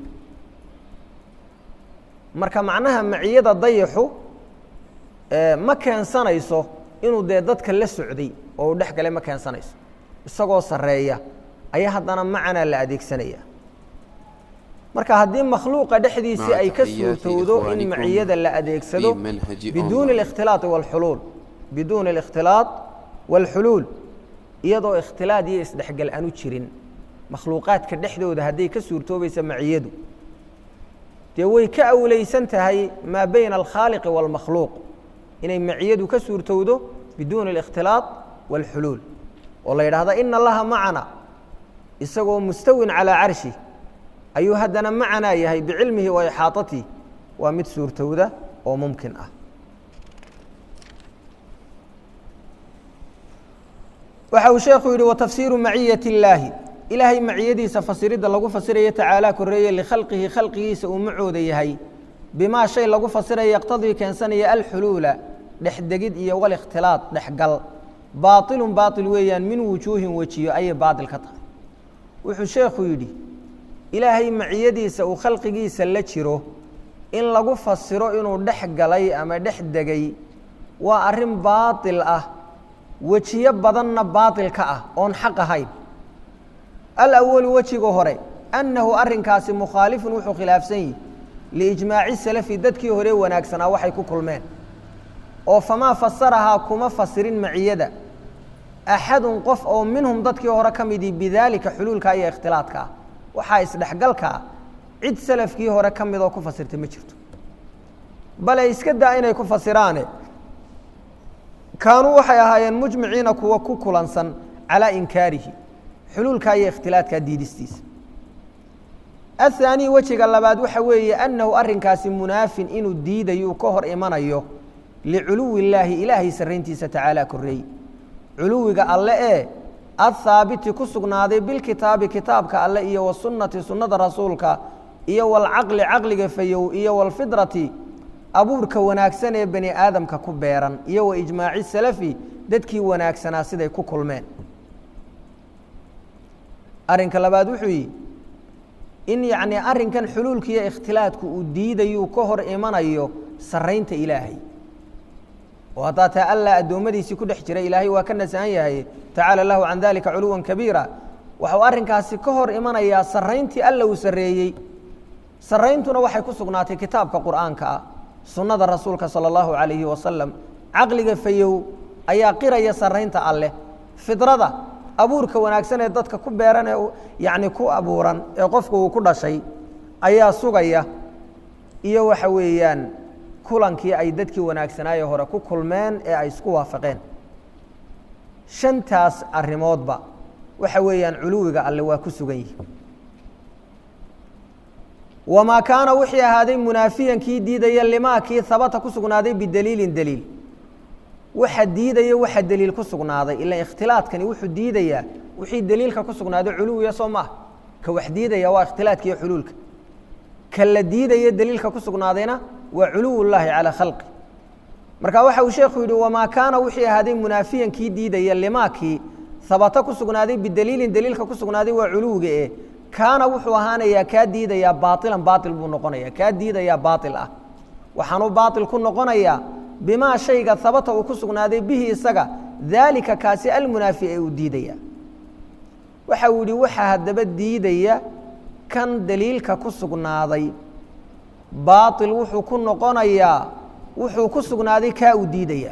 marka macnaha maciyada dayixu ma keensanayso inuu dee dadka la socday oo uu dhex galay ma keensanayso isagoo sarreeya ayaa haddana macanaa la adeegsanaya marka haddii makhluuqa dhexdiisii ay ka suurtowdo in maciyada la adeegsado biduuni ااkhtilaaط wاlxuluul biduuni الاkhtilaaط wاlxuluul iyadoo ikhtilaad iyo isdhexgal aanu jirin makhluuqaadka dhexdooda hadday ka suurtoobaysa maciyadu dee way ka awleysan tahay maa bayna alkhaaliqi wاlmakhluuq inay maciyadu ka suurtowdo biduuni الاkhtilaaط wاlxuluul oo la yidhaahda ina allaha macana isagoo mustawin calىa carshi ayuu haddana macanaa yahay bicilmihi wa ixaaطatihi waa mid suurtowda oo mumkin ah waxa uu sheekhu yidhi watafsiiru maciyaة اllaahi ilaahay maciyadiisa fasiridda lagu fasirayo tacaalaa koreeye likhalqihi khalqigiisa uu macooda yahay bimaa shay lagu fasiraya yaqtadii keensanaya alxuluula dhexdegid iyo walikhtilaaط dhexgal baaطilun baaطil weeyaan min wujuuhin wejiyo ayay baaطil ka tahay wuxuu sheekhu yidhi ilaahay maciyadiisa uu khalqigiisa la jiro in lagu fasiro inuu dhex galay ama dhex degay waa arrin baaطil ah wejiyo badanna baaطil ka ah oon xaq ahayn alawalu wejiga hore annahu arrinkaasi mukhaalifun wuxuu khilaafsan yihi liijmaaci salafi dadkii hore wanaagsanaa waxay ku kulmeen oo famaa fasarahaa kuma fasirin maciyada axadun qof oo minhum dadkii hore ka midii bidaalika xuluulka iyo ikhtilaadkaa waxaa isdhexgalkaa cid salafkii hore ka midoo ku fasirta ma jirto bale iska daa inay ku fasiraane kaanuu waxay ahaayeen mujmiciina kuwa ku kulansan calaa inkaarihi xuluulkaa iyo ikhtilaadkaa diidistiisa athaanii wejiga labaad waxa weeye annahu arrinkaasi munaafin inuu diidayo uu ka hor imanayo liculuwi illaahi ilaahay sarrayntiisa tacaala korreey culuwiga alle ee athaabiti ku sugnaaday bilkitaabi kitaabka alle iyo wasunnati sunnada rasuulka iyo walcaqli caqliga fayow iyo walfidrati abuurka wanaagsan ee bani aadamka ku beeran iyo wa ijmaaci salafi dadkii wanaagsanaa siday ku kulmeen arrinka labaad wuxuu yihi in yacnii arrinkan xuluulka iyo ikhtilaadku uu diidayuu ka hor imanayo sarraynta ilaahay oo haddaa taa allah addoommadiisii ku dhex jira ilaahay waa ka nasahan yahay tacaala lahu can dalika culuwan kabiira waxau arrinkaasi ka hor imanayaa sarrayntii alla uu sarreeyey sarrayntuna waxay ku sugnaatay kitaabka qur'aanka ah sunnada rasuulka sala allahu calayhi wasalam caqliga fayow ayaa qiraya sarraynta alleh fidrada abuurka wanaagsan ee dadka ku beeran ee yacni ku abuuran ee qofku uu ku dhashay ayaa sugaya iyo waxa weeyaan kulankii ay dadkii wanaagsanaaye hore ku kulmeen ee ay isku waafaqeen shantaas arrimoodba waxa weeyaan culuwiga alle waa ku sugan yihi wamaa kaana wixii ahaaday munaafiyan kii diidaya limaa kii habata ku sugnaaday bidaliilin daliil waxa diidaya waxa deliil ku sugnaaday ila ikhtilaadkani wuxuu diidayaa wixii deliilka ku sugnaaday culuwiya soo maaha ka wax diidaya waa ikhtilaadka iyo xuluulka ka la diidaya deliilka ku sugnaadayna waa culuw llaahi calaa khalqi marka waxa uu sheekhu yidhi wamaa kaana wixii ahaaday munaafiyan kii diidaya limaakii habata ku sugnaaday bidaliilin deliilka ku sugnaaday waa culuwiga eh kaana wuxuu ahaanayaa kaa diidayaa baailan baail buu noqonaya kaa diidayaa baail ah waxaanuu baail ku noqonayaa bimaa shayga habata uu ku sugnaaday bihi isaga daalika kaasi almunaafi ee uu diidaya waxa uu yihi waxaa haddaba diidaya kan daliilka ku sugnaaday baail wuxuu ku noqonayaa wuxuu ku sugnaaday kaa uu diidaya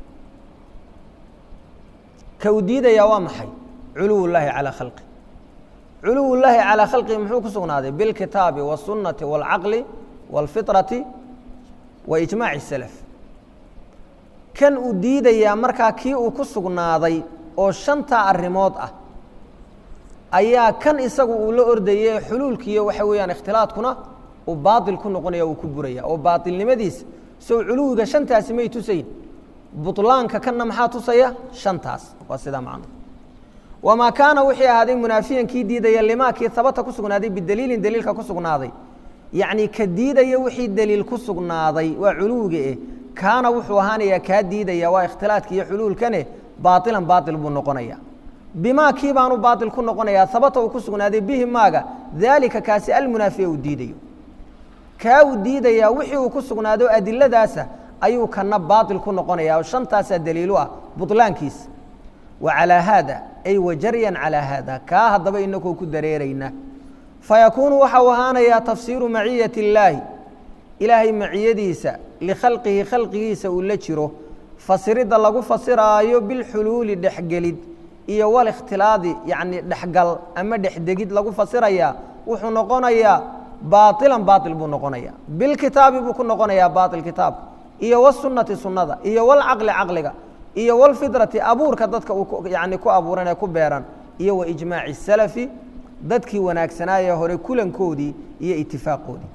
ka uu diidaya waa maxay culuw llaahi calaa khalqi culuw llaahi calaa khalqihi muxuu ku sugnaaday bilkitaabi wاsunnati wاlcaqli wاlfiطrati wa ijmaaci salaf kan uu diidayaa markaa kii uu ku sugnaaday oo shantaa arrimood ah ayaa kan isagu uu la ordayay xuluulkiiyo waxa weeyaan ikhtilaadkuna uu baail ku noqonaya uu ku buraya oo baailnimadiisa sow culuwiga shantaasi may tusayn bulaanka kanna maxaa tusaya shantaas waa sidaa macno wamaa kaana wixii ahaaday munaafiyan kii diidaya limaa kii habata ku sugnaaday bidaliilin daliilka ku sugnaaday yacnii ka diidaya wixii daliil ku sugnaaday waa culuwiga eh kaana wuxuu ahaanayaa kaa diidaya waa ikhtilaadka iyo xuluulkane baailan baail buu noqonaya bimaa kii baanu baail ku noqonayaa habata uu ku sugnaaday bihi maaga daalika kaasi almunaafiya uu diidayo kaa uu diidayaa wixii uu ku sugnaado adiladaasa ayuu kana baail ku noqonaya oo shantaasaa daliilu ah bulaankiisa wa calaa haada ay wajaryan calaa haada kaa haddaba inakoo ku dareerayna fayakuunu waxau ahaanayaa tafsiiru maciyati illaahi ilaahay maciyadiisa likhalqihi khalqigiisa uu la jiro fasiridda lagu fasiraayo bilxuluuli dhexgelid iyo walikhtilaadi yacni dhexgal ama dhexdegid lagu fasirayaa wuxuu noqonayaa baailan baail buu noqonaya bilkitaabi buu ku noqonayaa baail kitaabka iyo wasunnati sunnada iyo walcaqli caqliga iyo walfidrati abuurka dadka uu yani ku abuuran ee ku beeran iyo wa ijmaaci salafi dadkii wanaagsanaayee hore kulankoodii iyo itifaaqoodii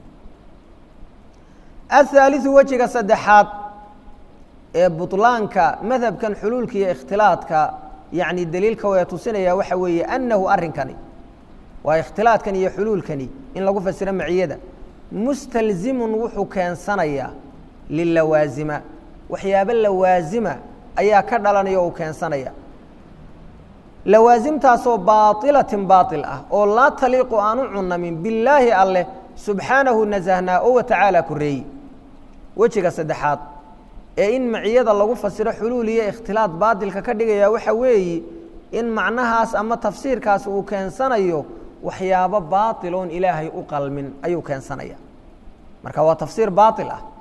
ahaaliثu wejiga saddexaad ee buطlaanka madhabkan xuluulka iyo ikhtilaadka yani daliilka waya tusinaya waxa weeye annahu arrinkani waa ikhtilaadkan iyo xuluulkani in lagu fasiro maciyada mustalzimun wuxuu keensanayaa lilawaasima waxyaabo lawaasima ayaa ka dhalanaya o u keensanaya lawaasimtaasoo baailatin baail ah oo laa taliiqu aan u cunamin billaahi alleh subxaanahu nasahnaa oo watacaala koreeyi wejiga saddexaad ee in maciyada lagu fasiro xuluul iyo ikhtilaad baatilka ka dhigaya waxa weeyi in macnahaas ama tafsiirkaas uu keensanayo waxyaabo baailoon ilaahay u qalmin ayuu keensanaya marka waa tafsiir baail ah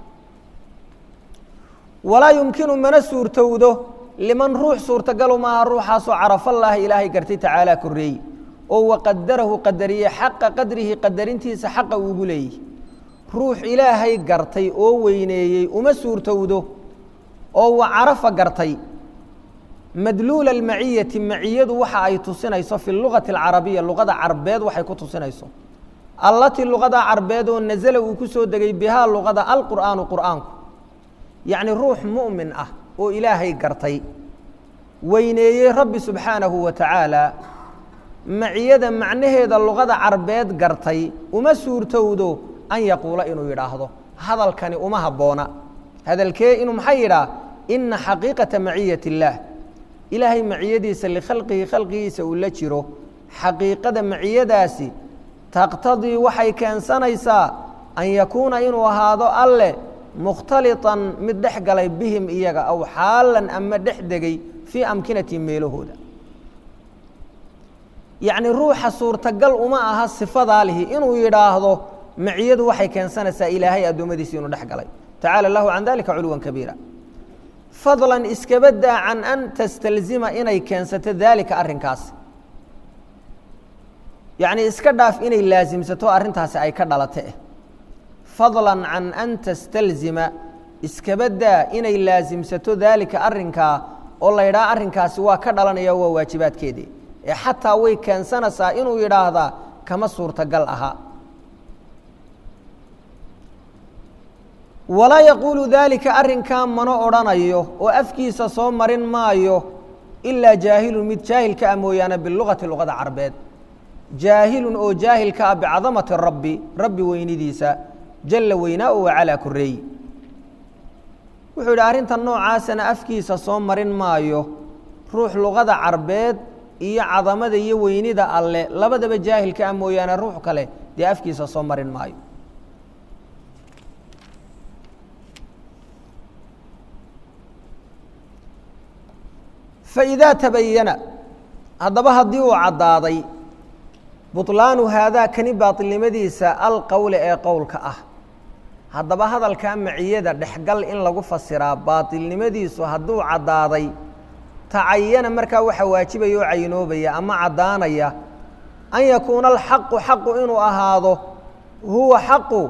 walaa yumkinu mana suurtowdo liman ruux suurtagalu maaha ruuxaasoo carafallaahi ilaahay gartay tacaalaa koreeyi oo waqadarahu qadariyey xaqa qadrihi qadarintiisa xaqa uugu leeyihi ruux ilaahay gartay oo weyneeyey uma suurtowdo oo wa carafa gartay madluula almaciyati maciyadu waxa ay tusinayso fi lugati alcarabiya luqada carbeed waxay ku tusinayso allatii luqada carbeed oo nasala uu ku soo degay bihaa luqada alqur'aanu qur'aanku yacni ruux mu'min ah oo ilaahay gartay weyneeyey rabbi subxaanahu wa tacaala maciyada macnaheeda luqada carbeed gartay uma suurtowdo an yaquula inuu yidhaahdo hadalkani uma habboona hadalkee inuu maxay yidhaah ina xaqiiqata maciyat illaah ilaahay maciyadiisa likhalqihi khalqigiisa uu la jiro xaqiiqada maciyadaasi taqtadii waxay keensanaysaa an yakuuna inuu ahaado alle mukhtaliطan mid dhex galay bihim iyaga aw xaalan ama dhex degay fii amkinatihim meelahooda yacni ruuxa suurtagal uma aha sifadaa lihi inuu yidhaahdo maciyadu waxay keensanaysaa ilaahay addoommadiisi inuu dhex galay tacaala lahu can dalika culuwan kabiira fadlan iskaba daa can an tastalzima inay keensato daalika arrinkaas yacni iska dhaaf inay laasimsato arrintaasi ay ka dhalata eh fadlan can an tastalzima iskaba daa inay laasimsato daalika arrinkaa oo la yidhaha arrinkaasi waa ka dhalanaya waa waajibaadkeedii ee xataa way keensanaysaa inuu yidhaahdaa kama suurtagal aha walaa yaquulu daalika arrinkaa mana odhanayo oo afkiisa soo marin maayo ilaa jaahilun mid jaahilka ah mooyaane bilugati luqada carbeed jaahilun oo jaahilka ah bicadamati rabbi rabbi weynidiisa jalla weynaa o wacalaa koreey wuxuu yidhi arrintan noocaasana afkiisa soo marin maayo ruux luqada carbeed iyo cadamada iyo weynida alle labadaba jaahilka ah mooyaane ruux kale dee afkiisa soo marin maayo faidaa tabayana haddaba haddii uu caddaaday buطlaanu haadaa kani baaطilnimadiisa alqowle ee qowlka ah haddaba hadalkaa maciyada dhexgal in lagu fasiraa baaطilnimadiisu hadduu caddaaday tacayana markaa waxa waajibaya oo caynoobaya ama caddaanaya an yakuuna alxaqu xaqu inuu ahaado huwa xaqu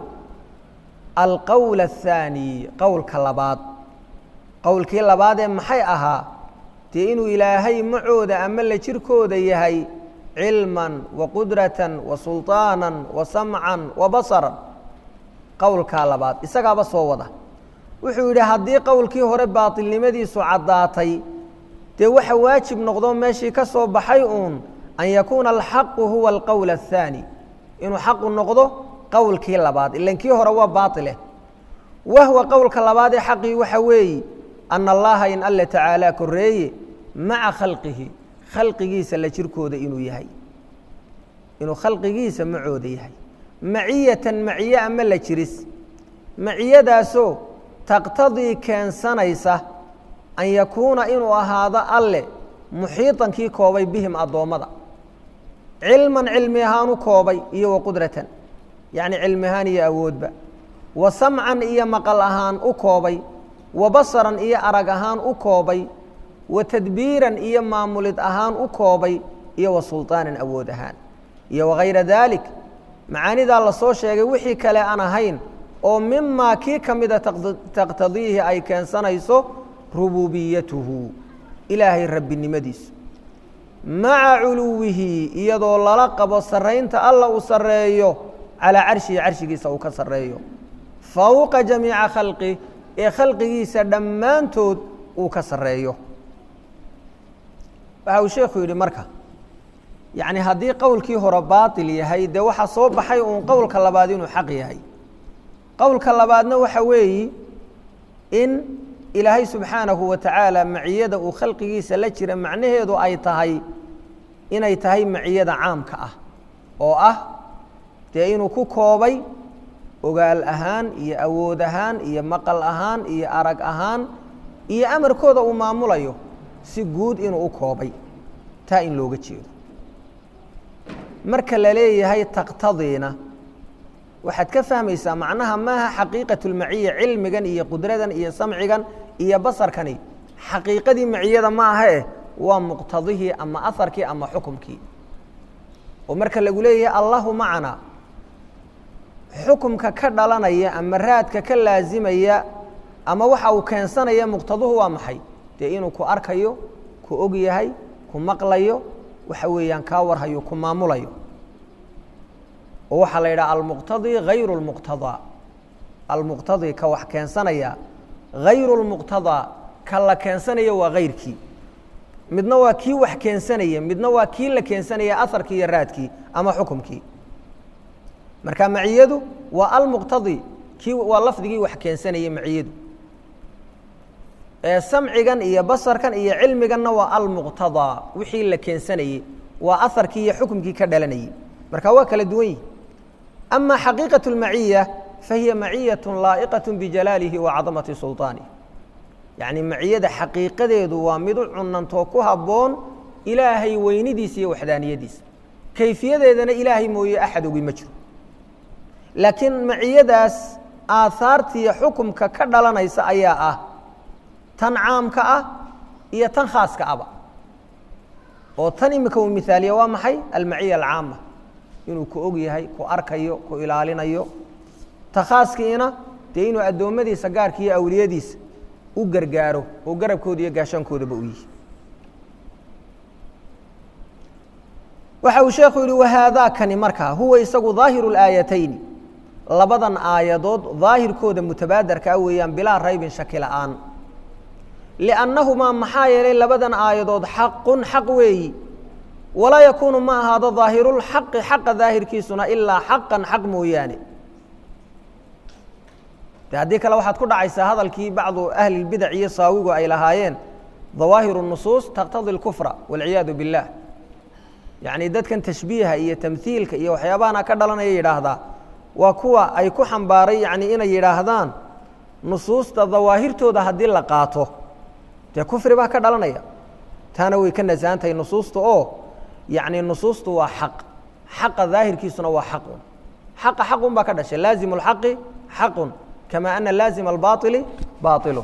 alqowl الthaani qowlka labaad qowlkii labaad ee maxay ahaa dee inuu ilaahay macooda ama la jirkooda yahay cilman wa qudratan wa sulطaanan wa samcan wa basaran qowlkaa labaad isagaaba soo wada wuxuu yidhi haddii qowlkii hore baatilnimadiisu caddaatay dee waxa waajib noqdo meeshii ka soo baxay uun an yakuuna alxaqu huwa alqowl الthaani inuu xaqu noqdo qowlkii labaad ilan kii hore waa baaileh wahwa qowlka labaad ee xaqii waxa weeye ana allaha in alle tacaalaa koreeye maca khalqihi khalqigiisa la jirkooda inuu yahay inuu khalqigiisa macooda yahay maciyatan maciye ama la jiris maciyadaasoo taqtadii keensanaysa an yakuuna inuu ahaado alle muxiiطan kii koobay bihim addoommada cilman cilmi ahaan u koobay iyo wa qudratan yacni cilmi ahaan iyo awoodba wa samcan iyo maqal ahaan u koobay wa basaran iyo arag ahaan u koobay wa tadbiiran iyo maamulid ahaan u koobay iyo wa sulطaanan awood ahaan iyo wagayra daalik macaanidaa lasoo sheegay wixii kale aan ahayn oo mimaa kii ka mida taqtadiihi ay keensanayso rububiyatuhu ilaahay rabbinimadiisu maca culuwihi iyadoo lala qabo sarraynta alla uu sarreeyo calaa carshihi carshigiisa uu ka sarreeyo fowqa jamiica khalqi ee khalqigiisa dhammaantood uu ka sarreeyo waxa uu sheekhu yidhi marka yacni haddii qowlkii hore baatil yahay dee waxaa soo baxay uun qowlka labaad inuu xaq yahay qowlka labaadna waxa weeyi in ilaahay subxaanahu wa tacaala maciyada uu khalqigiisa la jira macnaheedu ay tahay inay tahay maciyada caamka ah oo ah dee inuu ku koobay ogaal ahaan iyo awood ahaan iyo maqal ahaan iyo arag ahaan iyo amarkooda uu maamulayo si guud inuu u koobay taa in looga jeedo marka la leeyahay taqtadiina waxaad ka fahmaysaa macnaha maaha xaqiiqatu lmaciya cilmigan iyo qudradan iyo samcigan iyo basarkani xaqiiqadii maciyada ma aha eh waa muqtadihii ama aharkii ama xukumkii oo marka lagu leeyahay allahu macana xukumka ka dhalanaya ama raadka ka laasimaya ama waxa uu keensanaya muqtaduhu waa maxay dee inuu ku arkayo ku og yahay ku maqlayo waxa weeyaan kaa warhayo ku maamulayo oo waxaa la yidhaha almuqtadii hayru lmuqtadaa almuqtadii ka wax keensanaya hayru lmuqtadaa ka la keensanaya waa hayrkii midna waa kii wax keensanaya midna waa kii la keensanaya aharkii iyo raadkii ama xukumkii marka maciyadu waa almuqtadi kii waa lafdigii wax keensanayay maciyadu ee samcigan iyo basarkan iyo cilmiganna waa almuqtadaa wixii la keensanayey waa aharkii iyo xukumkii ka dhalanayay marka waa kala duwan yihi ama xaqiiqaة اlmaciya fahiya maciyaة laa'iqaة bijalaalihi wa cadamati sulطaanih yacni maciyada xaqiiqadeedu waa mid u cunantoo ku habboon ilaahay weynidiisa iyo waxdaaniyadiisa kayfiyadeedana ilaahay mooye axad ogi ma jiro laakiin maciyadaas aahaartiiyo xukumka ka dhalanaysa ayaa ah tan caamka ah iyo tan khaaska aba oo tan imika uu mihaaliya waa maxay almaciya alcaama inuu ku og yahay ku arkayo ku ilaalinayo ta khaaskiina dee inuu addoommadiisa gaarka iyo awliyadiisa u gargaaro oo garabkooda iyo gaashaankoodaba u yihi waxa uu sheekhu yihi wahaadaakani markaa huwa isagu daahiru اlaayatayni labadan aayadood daahirkooda mutabaadarkaa weeyaan bilaa raybin shaki la'aan liannahumaa maxaa yeelay labadan aayadood xaqun xaq weeyi walaa yakuunu ma ahaado daahirulxaqi xaqa daahirkiisuna ilaa xaqan xaq mooyaane de haddii kale waxaad ku dhacaysaa hadalkii bacdu ahli lbidac iyo saawigu ay lahaayeen dawaahiru nusuus taqtadi اlkufra walciyaadu biاllah yacni dadkan tashbiiha iyo tamhiilka iyo waxyaabahana ka dhalanaya yidhaahdaa waa kuwa ay ku xambaaray yani inay yidhaahdaan nusuusta dawaahirtooda haddii la qaato dee kufri baa ka dhalanaya taana way ka nasahan tahay nusuusta oo yacni nusuustu waa xaq xaqa daahirkiisuna waa xaqun xaqa xaqun baa ka dhashay laazimu اlxaqi xaqun kama ana laazima albaطili baطilu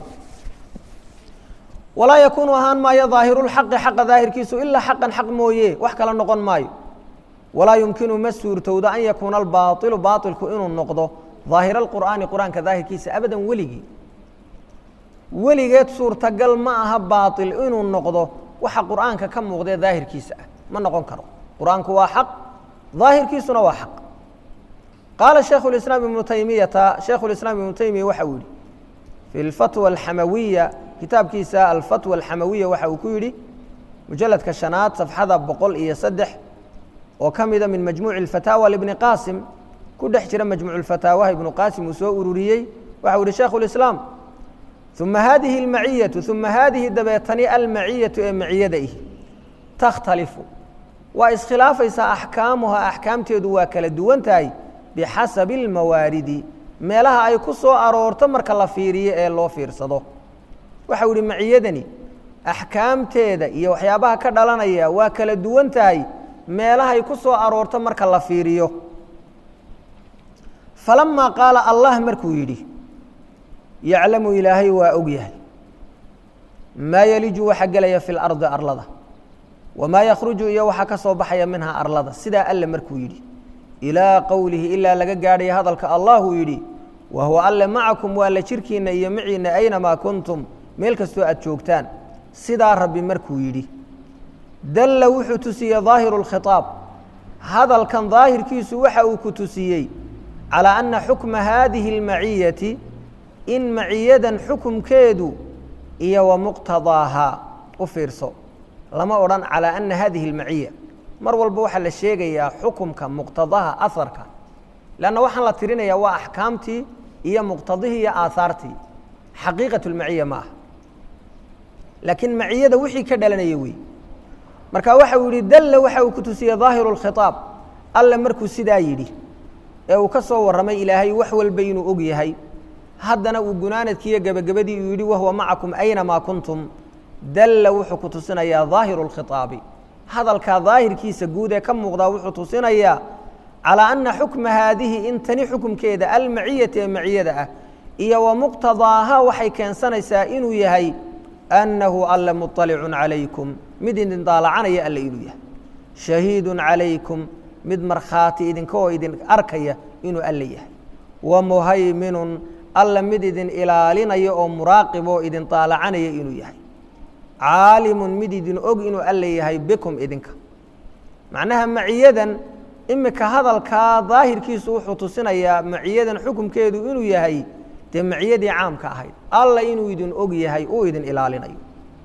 walaa yakuunu ahaan maayo daahirulxaqi xaqa daahirkiisu ilaa xaqan xaq mooye wax kala noqon maayo walaa yumkinu ma suurtowdo an yakuuna albaaطilu baaطilku inuu noqdo daahir alqur'aani qur'aanka daahirkiisa abadan weligii weligeed suurtagal ma aha baaطil inuu noqdo waxa qur'aanka ka muuqdee daahirkiisa ah ma noqon karo qur'aanku waa xaq daahirkiisuna waa xaq qaala shaikhu اislaam ibnu taymiyata shaikhu اislaam ibnu taymiya waxa uu yihi fi اlfatwa alxamawiya kitaabkiisa alfatwa alxamawiya waxa uu ku yidhi mujaladka shanaad safxada boqol iyo saddex oo ka mida min majmuuci اfataawa libni qaasim ku dhex jira majmuuc اfataawaha ibnu qaasim uu soo ururiyey waxa uu yihi shaikhu اlislaam uma hadihi اlmaciyatu uma haadihi dabeetani almaciyatu ee maciyada ih takhtalifu waa iskhilaafaysaa axkaamuha axkaamteedu waa kala duwan tahay bixasabi اlmawaaridi meelaha ay ku soo aroorto marka la fiiriyo ee loo fiirsado waxau yihi maciyadani axkaamteeda iyo waxyaabaha ka dhalanaya waa kala duwan tahay meelahay ku soo aroorto marka la fiiriyo falamaa qaala allah markuu yidhi yaclamu ilaahay waa og yahay maa yeliju waxa gelaya fi lardi arlada wamaa yakhruju iyo waxa ka soo baxaya minhaa arlada sidaa alle markuu yidhi ilaa qowlihi ilaa laga gaadhaya hadalka allahuu yidhi wa huwa alle macakum waa la jirkiinna iyo maciinna aynamaa kuntum meel kastoo aad joogtaan sidaa rabbi markuu yidhi dalla wuxuu tusiyey daahiru اlkhiطaab hadalkan daahirkiisu waxa uu ku tusiyey calىa ana xukma haadihi اlmaciyati in maciyadan xukumkeedu iyo wa muqtadaahaa u fiirso lama odhan calىa ana hadihi اlmaciya mar walba waxaa la sheegayaa xukumka muqtadaha aharka lanna waxaan la tirinayaa waa axkaamtii iyo muqtadihii iyo aahaartii xaqiiqat اlmaciya ma aha laakiin maciyada wixii ka dhalanaya wey marka waxa uu yihi dalla waxa uu ku tusiyey daahiru اlkhiطaab alle markuu sidaa yidhi ee uu ka soo warramay ilaahay wax walba inuu og yahay haddana uu gunaanadkiiyo gebagabadii uu yidhi wahuwa macakum aynamaa kuntum dalla wuxuu ku tusinayaa daahiru اlkhiطaabi hadalkaa daahirkiisa guud ee ka muuqdaa wuxuu tusinayaa calىa ana xukma haadihi in tani xukumkeeda almaciyati ee maciyada ah iyo wa muqtadaaha waxay keensanaysaa inuu yahay annahu alle muطalicun calaykum mid idin daalacanaya alle inuu yahay shahiidun calaykum mid markhaati idinka oo idin arkaya inuu alle yahay wa muhayminun alle mid idin ilaalinaya oo muraaqib oo idin daalacanaya inuu yahay caalimun mid idin og inuu alla yahay bikum idinka macnaha maciyadan imika hadalkaa daahirkiisu wuxuu tusinayaa maciyadan xukumkeedu inuu yahay dee maciyadii caamka ahayd alla inuu idin og yahay uu idin ilaalinayo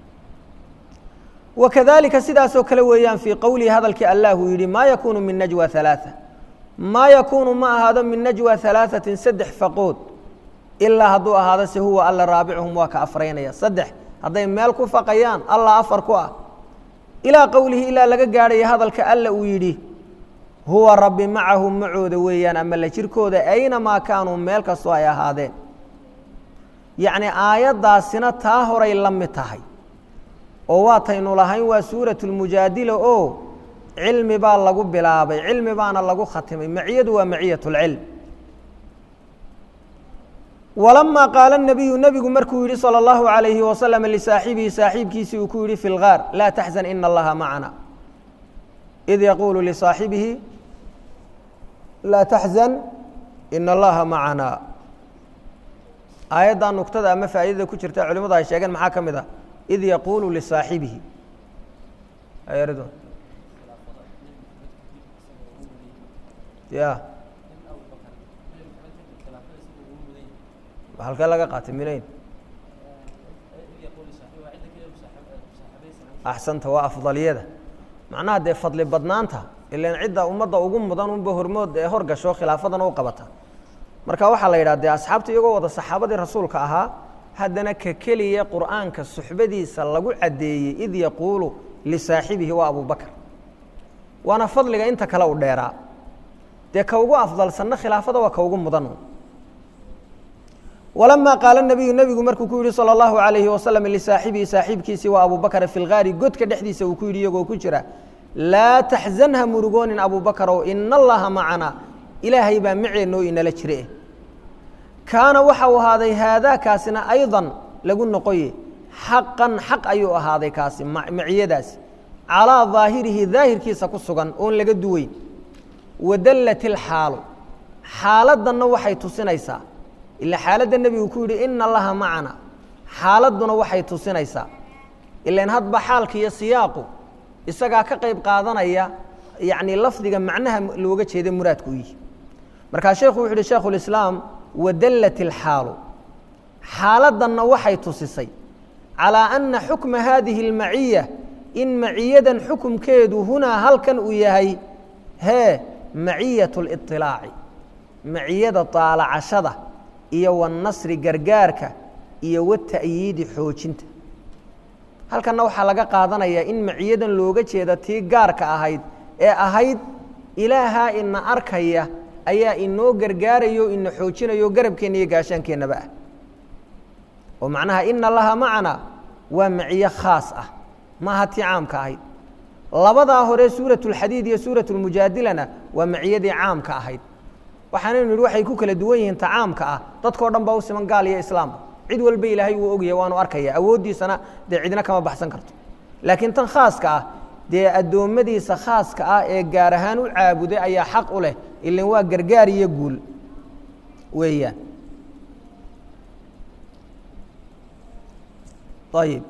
wakadalika sidaasoo kale weeyaan fii qowlihi hadalkii allah uu yidhi maa yakuunu min najwa halaaa maa yakuunu ma ahaado min najwa halaaثatin saddex faqood ilaa hadduu ahaado se huwa alla raabicuhum waa ka afraynaya saddex hadday meel ku faqayaan allah afar ku ah ilaa qowlihi ilaa laga gaadhaya hadalka alla uu yidhi huwa rabbi macahum macooda weeyaan ama la jirkooda aynamaa kaanuu meel kastoo ay ahaadeen yacni aayaddaasina taa horay la mid tahay oo waataynu lahayn waa suuratu lmujaadila oo cilmi baa lagu bilaabay cilmi baana lagu khatimay maciyadu waa maciyat اlcilm walamaa qaala الnabiyu nebigu markuu yihi salى اllahu عalayhi wasalam lisaaxibihi saaxiibkiisii uu ku yihi fi lgaar laa taxzan ina allaha macana id yaquulu lisaaxibihi laa taxzan ina allaha macana aayaddaa nugtada ama faa'iidada ku jirta culimadu ay sheegeen maxaa ka mid ah id yaquulu lisaaxibihi ya halkee laga qaatay minayn axsanta waa afdaliyada macnaha dee fadli badnaanta ilan cidda ummadda ugu mudan unba hormood ee hor gasho khilaafadana u qabata marka waxaa la yidhaha dee asxaabta iyagoo wada saxaabadii rasuulka ahaa haddana ka keliya qur'aanka suxbadiisa lagu caddeeyey id yaquulu lisaaxibihi waa abubakr waana fadliga inta kale u dheeraa dee ka ugu afdalsanna khilaafada waa ka ugu mudan walamaa qaala nabiyu nebigu markuu ku yihi salى اllahu alayhi wasalam lisaaxibihi saaxiibkiisii waa abubakra fi lgaari godka dhexdiisa uu ku yidhi iyagoo ku jira laa taxzan ha murugoonin abubakarow ina allaha macana ilaahay baa maceenoo inala jire kaana waxa uu ahaaday haadaakaasina ayضa lagu noqoye xaqan xaq ayuu ahaaday kaasi maciyadaasi calىa ظaahirihi daahirkiisa ku sugan oon laga duweyn wadallat ilxaalu xaaladdanna waxay tusinaysaa ila xaaladda nebigu ku yidhi ina allaha macana xaaladduna waxay tusinaysaa ilan hadba xaalka iyo siyaaqu isagaa ka qayb qaadanaya yacni lafdiga macnaha looga jeeda muraadku u yihi markaa sheekhu wuxu uhi shaikhu lislaam wadallat ilxaalu xaaladdanna waxay tusisay calىa ana xukma hadihi اlmaciya in maciyadan xukumkeedu hunaa halkan uu yahay hee maciyat اliطilaaci maciyada طaalacashada iyo wanasri gargaarka iyo wata'yiidi xoojinta halkanna waxaa laga qaadanayaa in maciyadan looga jeeda tii gaarka ahayd ee ahayd ilaahaa ina arkaya ayaa inoo gargaarayo ina xoojinayo garabkeenna iyo gaashaankeenaba ah oo macnaha ina laha macana waa maciyo khaas ah maaha tii caamka ahayd labadaa hore suuraة اlxadiid iyo suuraة اlmujaadilana waa maciyadii caamka ahayd waxaanaynu idhi waxay ku kala duwan yihiin ta caamka ah dadkao dhan baa u siman gaal iyo islaamba cid walba ilaahay wuu ogyahay waanu arkaya awooddiisana dee cidna kama baxsan karto laakiin tan khaaska ah dee addoommadiisa khaaska ah ee gaar ahaan u caabuday ayaa xaq u leh ilan waa gargaar iyo guul weeyaan ayib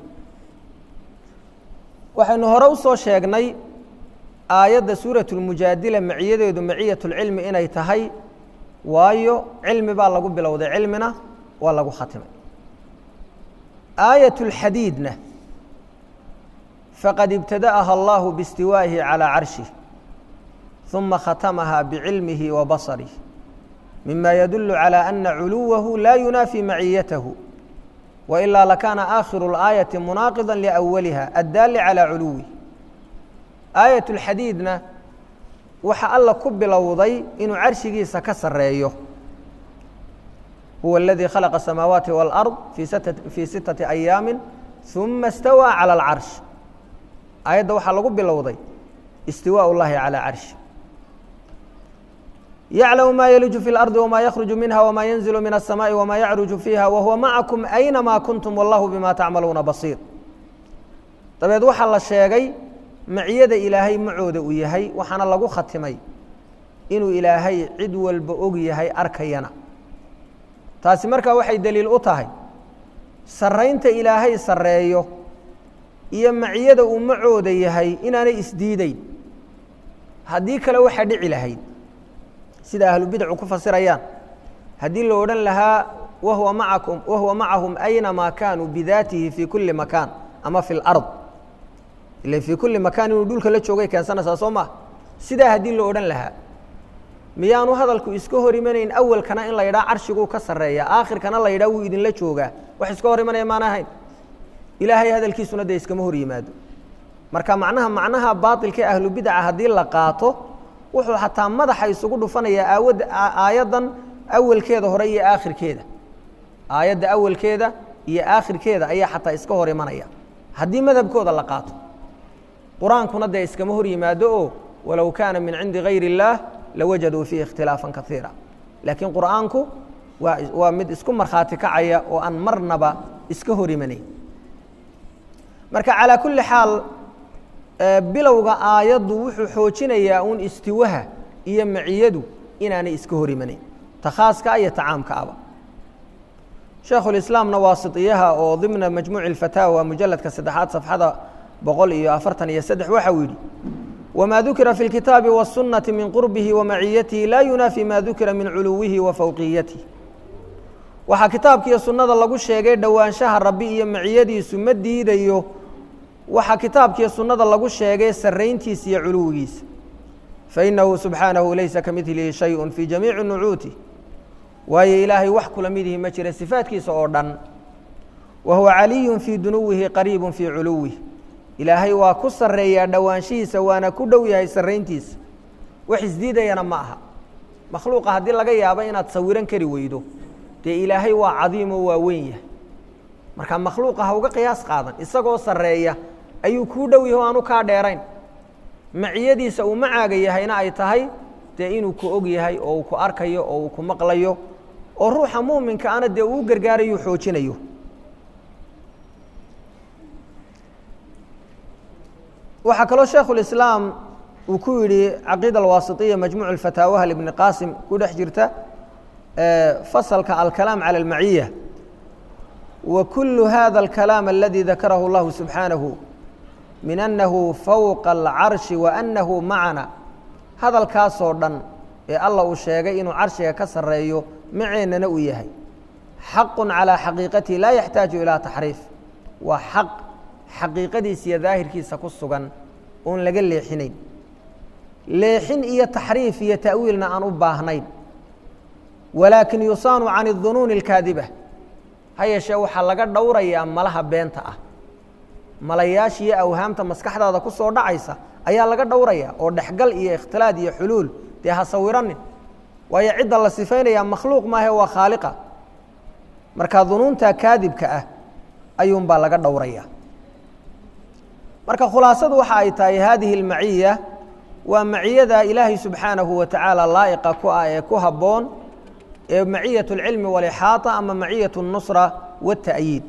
waxaynu hore u soo sheegnay aayadda suuraة اlmujaadila maciyadeedu maciyat اlcilmi inay tahay waayo cilmi baa lagu bilowday cilmina waa lagu khatimay aayaة اlxadiidna faqad ibtada'aha اllahu biاstiwaa'ihi calىa carshih ثuma khatamaha bicilmihi wa basarih mima yadulu calى ana culuwahu laa yunaafi maciyatahu وإlا لkاna آkhiر الآيaةi مناaqضا لأwliha الdaali عalى culuwih آaيaة الxadiidna waxa alla ku bilowday inuu carshigiisa ka sareeyo huwa اladي khalqa الsamaawaati والأrض fii sitaةi أyaami ثuma اstawى عalى الcarش aayadda waxaa lagu bilowday اstiwاء الlahi عalى carشhi yعlم ma yلج في الأرض وma yخرج minha وma ينزل min السmاء وma yعruج فيha وhuوa maعaكم أynma kunتم والlah bma tacmaluuna baصيir dabeed waxaa la sheegay maciyada ilaahay macooda uu yahay waxaana lagu khatimay inuu ilaahay cid walba og yahay arkayana taasi markaa waxay deliil u tahay saraynta ilaahay sareeyo iyo maciyada uu macooda yahay inaanay isdiideyn haddii kale waxaa dhici lahayd sida ahlubidacu ku fasirayaan haddii la odhan lahaa wahuwa maakum wahuwa macahum aynamaa kaanuu bidaatihi fii kulli makaan ama fi lard ila fii kulli makaan inuu dhulka la joogay keensanaysaa soo maa sidaa haddii la odhan lahaa miyaanu hadalku iska hor imanayn awalkana in la yidhaha carshiguu ka sarreeya aakhirkana la yidhaha wuu idinla joogaa wax iska hor imanaya maana ahayn ilaahay hadalkiisuna dee iskama hor yimaado marka macnaha macnaha baailka ee ahlubidaca haddii la qaato wuxuu xataa madaxa isugu dhufanayaa aawada aayaddan awalkeeda hore iyo aakhirkeeda aayadda awalkeeda iyo aakhirkeeda ayaa xataa iska hor imanaya haddii madhabkooda la qaato qur-aankuna dee iskama hor yimaado oo walow kaana min cindi gayr اllaah lawajaduu fiihi ikhtilaafan kaiira laakiin qur'aanku waa waa mid isku markhaati kacaya oo aan marnaba iska hor imanayn marka calaa kulli xaal bilowga aayaddu wuxuu xoojinayaa uun istiwaha iyo maciyadu inaanay iska hor imanayn ta khaaska iyo ta caamka aba sheekhulislaamna waasitiyaha oo dimna majmuuci اlfataawa mujaladka saddexaad safxada boqol iyo afartan iyo saddex waxa uu yidhi wma dukira fi اlkitaabi wالsunaةi min qurbihi wamaciyatihi laa yunaafi ma dukira min culuwihi wa fowqiyatihi waxaa kitaabkiiyo sunnada lagu sheegay dhowaanshaha rabbi iyo maciyadiisu ma diidayo waxaa kitaabkiiyo sunnada lagu sheegay sarrayntiisa iyo culuwigiisa fainahu subxaanahu laysa ka midlihi shayءu fii jamiici nucuuti waayo ilaahay wax kula midihi ma jira sifaatkiisa oo dhan wa huwa caliyu fii dunuwihi qariibu fii culuwih ilaahay waa ku sarreeyaa dhowaanshihiisa waana ku dhow yahay sarrayntiisa wax isdiidayana ma aha makhluuqa haddii laga yaabo inaad sawiran kari weydo dee ilaahay waa cadiimoo waa weyn yahay marka makhluuqa ha uga qiyaas qaadan isagoo sarreeya ayuu kuu dhow yahay o aanu kaa dheerayn maciyadiisa uu macaaga yahayna ay tahay dee inuu ku og yahay oo uu ku arkayo oo uu ku maqlayo oo ruuxa muuminka ana dee uu gargaarayo xoojinayo waxaa kaloo sheekhulislaam uu ku yidhi caqiida alwaasitiya majmuuc alfataawaha libni qaasim ku dhex jirta fasalka alkalaam cala almaciya wa kulu hada alkalaam aladi dakarahu اllahu subxaanahu min annahu fowqa alcarshi wa annahu macana hadalkaasoo dhan ee alla uu sheegay inuu carshiga ka sarreeyo maceennana uu yahay xaqu calaa xaqiiqatihi laa yaxtaaju ilaa taxriif waa xaq xaqiiqadiisa iyo daahirkiisa ku sugan oon laga leexinayn leexin iyo taxriif iyo ta'wiilna aan u baahnayn walaakin yusaanu can اdunuuni اlkaadiba ha yeeshee waxaa laga dhowrayaa malaha beenta ah malayaasha iyo awhaamta maskaxdaada ku soo dhacaysa ayaa laga dhowrayaa oo dhexgal iyo ikhtilaad iyo xuluul dee ha sawiranin waayo cidda la sifaynayaa makhluuq maahe waa khaaliqa marka dunuunta kaadibka ah ayuunbaa laga dhowraya marka khulaasadu waxa ay tahay hadihi اlmaciya waa maciyada ilaahay subxaanahu wa tacaala laa'iqa ku ah ee ku habboon ee maciyaة اlcilmi walixaaطa ama maciyaة الnusra wالta'yiid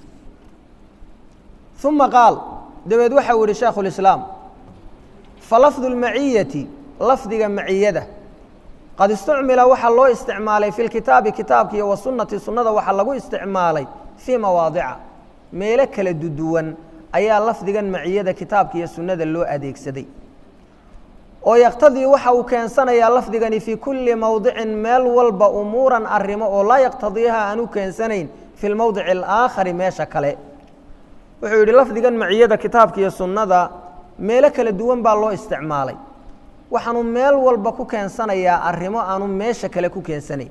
ثuma qaal dabeed waxau yihi shaekhu اlislaam falafdu اlmaciyati lafdiga maciyada qad istucmila waxaa loo isticmaalay fi lkitaabi kitaabka iyo wasunati sunnada waxaa lagu isticmaalay fii mawaadica meelo kala duduwan ayaa lafdigan maciyada kitaabka iyo sunnada loo adeegsaday oo yaqtadii waxa uu keensanayaa lafdigani fii kulli mowdicin meel walba umuuran arrimo oo laa yaqtadiiha aan u keensanayn fi lmowdici alaakhari meesha kale wuxuu yidhi lafdigan maciyada kitaabka iyo sunnada meelo kala duwan baa loo isticmaalay waxaanu meel walba ku keensanayaa arrimo aanu meesha kale ku keensanayn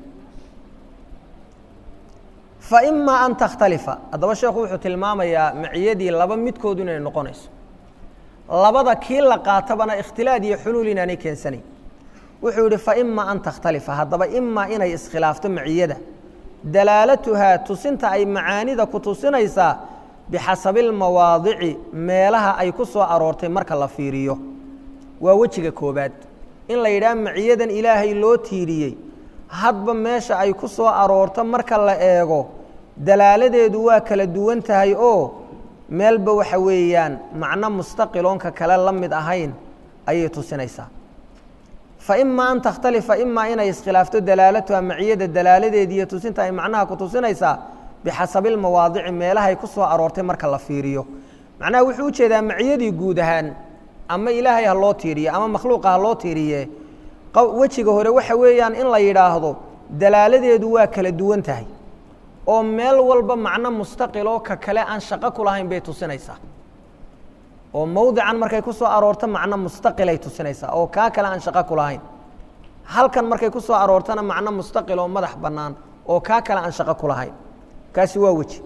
fa imaa an takhtalifa haddaba sheekhu wuxuu tilmaamayaa maciyadii laba midkoodu inay noqonayso labada kii la qaatabana ikhtilaad iyo xuluul inaanay keensanayn wuxuu yihi fa imaa an takhtalifa haddaba imaa inay iskhilaafto maciyada dalaalatuhaa tusinta ay macaanida ku tusinaysaa bixasabi lmawaadici meelaha ay ku soo aroortay marka la fiiriyo waa wejiga koobaad in la yidhaha maciyadan ilaahay loo tiiriyey hadba meesha ay ku soo aroorto marka la eego dalaaladeedu waa kala duwan tahay oo meelba waxa weeyaan macno mustaqiloonka kale la mid ahayn ayay tusinaysaa fa imaa an takhtalifa imaa inay iskhilaafto dalaalatuha maciyada dalaaladeedi iyo tusinta ay macnaha ku tusinaysaa bixasabi lmawaadici meelahay ku soo aroortay marka la fiiriyo macnaha wuxuu ujeedaa maciyadii guud ahaan ama ilaahay ha loo tiiriye ama makhluuqa ha loo tiiriye wejiga hore waxa weeyaan in la yidhaahdo dalaaladeedu waa kala duwan tahay oo meel walba macno mustaqiloo ka kale aan shaqo ku lahayn bay tusinaysaa oo mawdican markay ku soo aroorto macno mustaqilay tusinaysaa oo kaa kale aan shaqo ku lahayn halkan markay ku soo aroortona macno mustaqil oo madax bannaan oo kaa kale aan shaqo ku lahayn kaasi waa weji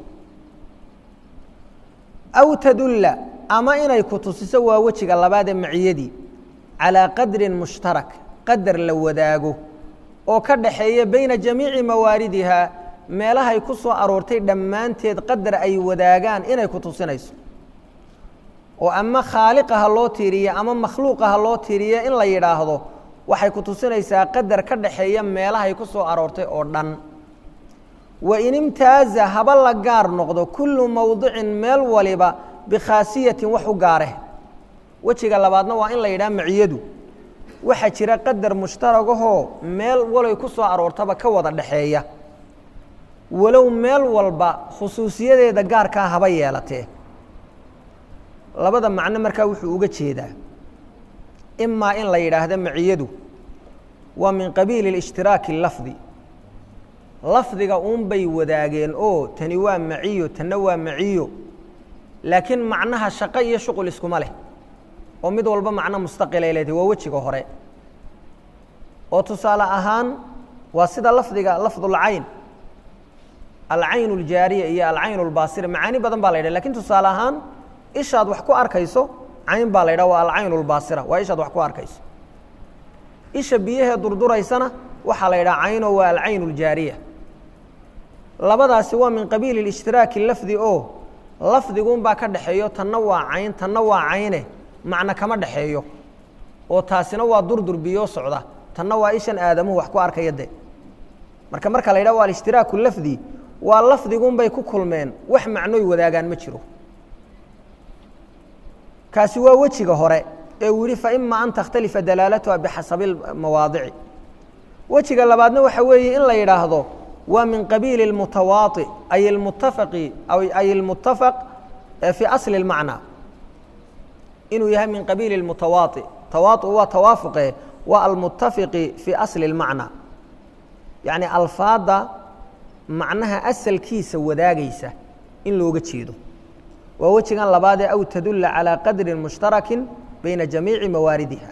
aw tadulla ama inay ku tusiso waa wejiga labaad ee maciyadii calaa qadrin mushtarak qadar la wadaago oo ka dhaxeeya bayna jamiici mawaaridihaa meelahay ku soo aroortay dhammaanteed qadar ay wadaagaan inay ku tusinayso oo ama khaaliqa ha loo tiiriye ama makhluuqa ha loo tiiriye in la yidhaahdo waxay ku tusinaysaa qadar ka dhaxeeya meelahay ku soo aroortay oo dhan wa in imtaaza haba la gaar noqdo kullu mowdicin meel waliba bikhaasiyatin wax u gaareh wejiga labaadna waa in la yidhaha maciyadu waxaa jira qadar mushtaragahoo meel waloy ku soo aroortaba ka wada dhaxeeya walow meel walba khusuusiyadeeda gaarkaa haba yeelatee labada macno markaa wuxuu uga jeedaa imaa in la yidhaahdo maciyadu waa min qabiili اlishtiraaki lafdi lafdiga uun bay wadaageen oo tani waa maciyo tanna waa maciyo laakiin macnaha shaqo iyo shuqul iskuma leh oo mid walba macno mustaqilay leedahay waa wejiga hore oo tusaale ahaan waa sida lafdiga lafdulcayn alcayn اljaariya iyo alcayn اlbaasira macaani badan baa la yidhah lakin tusaale ahaan ishaad wax ku arkayso cayn baa la yidhah waa alcayn اlbaasira waa ishaad wax ku arkayso isha biyahee durduraysana waxaa la yidhaha cayno waa alcayn اljaariya labadaasi waa min qabiili اlishtiraaki lafdi oo lafdiguunbaa ka dhaxeeyo tanna waa cayn tanna waa cayne macno kama dhaxeeyo oo taasina waa durdur biyo socda tanna waa ishan aadamuhu wax ku arkaya de marka marka la yidhah waa alishtiraaku lafdi waa lafdiguunbay ku kulmeen wax macnoy wadaagaan ma jiro kaasi waa wejiga hore ee uu yihi faima an takhtalifa dalaalatuha bixasabi mawaadici wejiga labaadna waxa weeye in la yidhaahdo waa min qabiili اlmutawaai ay almutafaqi ay almutafaq fii asli اlmacnaa inuu yahay min qabiili اlmutawaai tawaau waa tawaafuqe waa almutafiqi fii asli اlmacnaa yacni alfaadda macnaha asalkiisa wadaagaysa in looga jeedo waa wejigan labaadee aw tadulla calىa qadri mushtaraki bayna jamiici mawaaridiha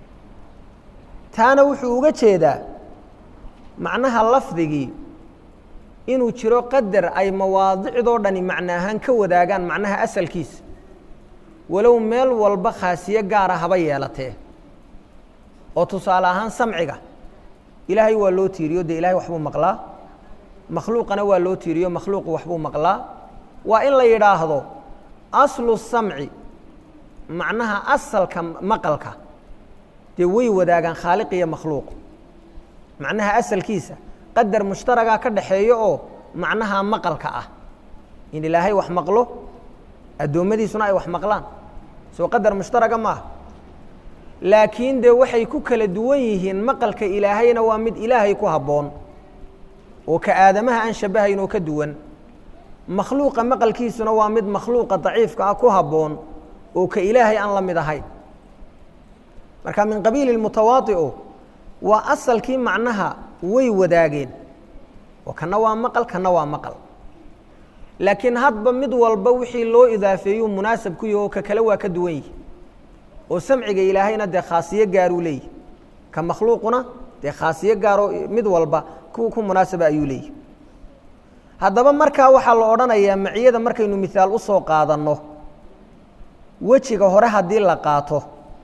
taana wuxuu uga jeedaa macnaha lafdigii inuu jiro qadar ay mawaadicdoo dhani macno ahaan ka wadaagaan macnaha asalkiisa walow meel walba khaasiye gaara haba yeelatee oo tusaale ahaan samciga ilaahay waa loo tiiriyo dee ilahay waxbuu maqlaa makhluuqana waa loo tiiriyo makhluuqu waxbuu maqlaa waa in la yidhaahdo aslu samci macnaha asalka maqalka dee way wadaagaan khaaliq iyo makhluuq macnaha asalkiisa qadar mushtaragaa ka dhaxeeyo oo macnaha maqalka ah in ilaahay wax maqlo addoommadiisuna ay wax maqlaan soo qadar mushtaraga maaha laakiin dee waxay ku kala duwan yihiin maqalka ilaahayna waa mid ilaahay ku habboon oo ka aadamaha aan shabahayn oo ka duwan makhluuqa maqalkiisuna waa mid makhluuqa daciifka ah ku habboon oo ka ilaahay aan la mid ahayn marka min qabiili mutawaaiu waa asalkii macnaha way wadaageen oo kana waa maqal kana waa maqal laakiin hadba mid walba wixii loo idaafeeyuu munaasab ku yahi oo ka kale waa ka duwan yihi oo samciga ilaahayna dee khaasiyo gaaruu leeyihi ka makhluuquna dee khaasiyo gaaroo mid walba ku ku munaasaba ayuu leeyihi haddaba markaa waxaa la odhanayaa maciyada markaynu mihaal usoo qaadanno wejiga hore haddii la qaato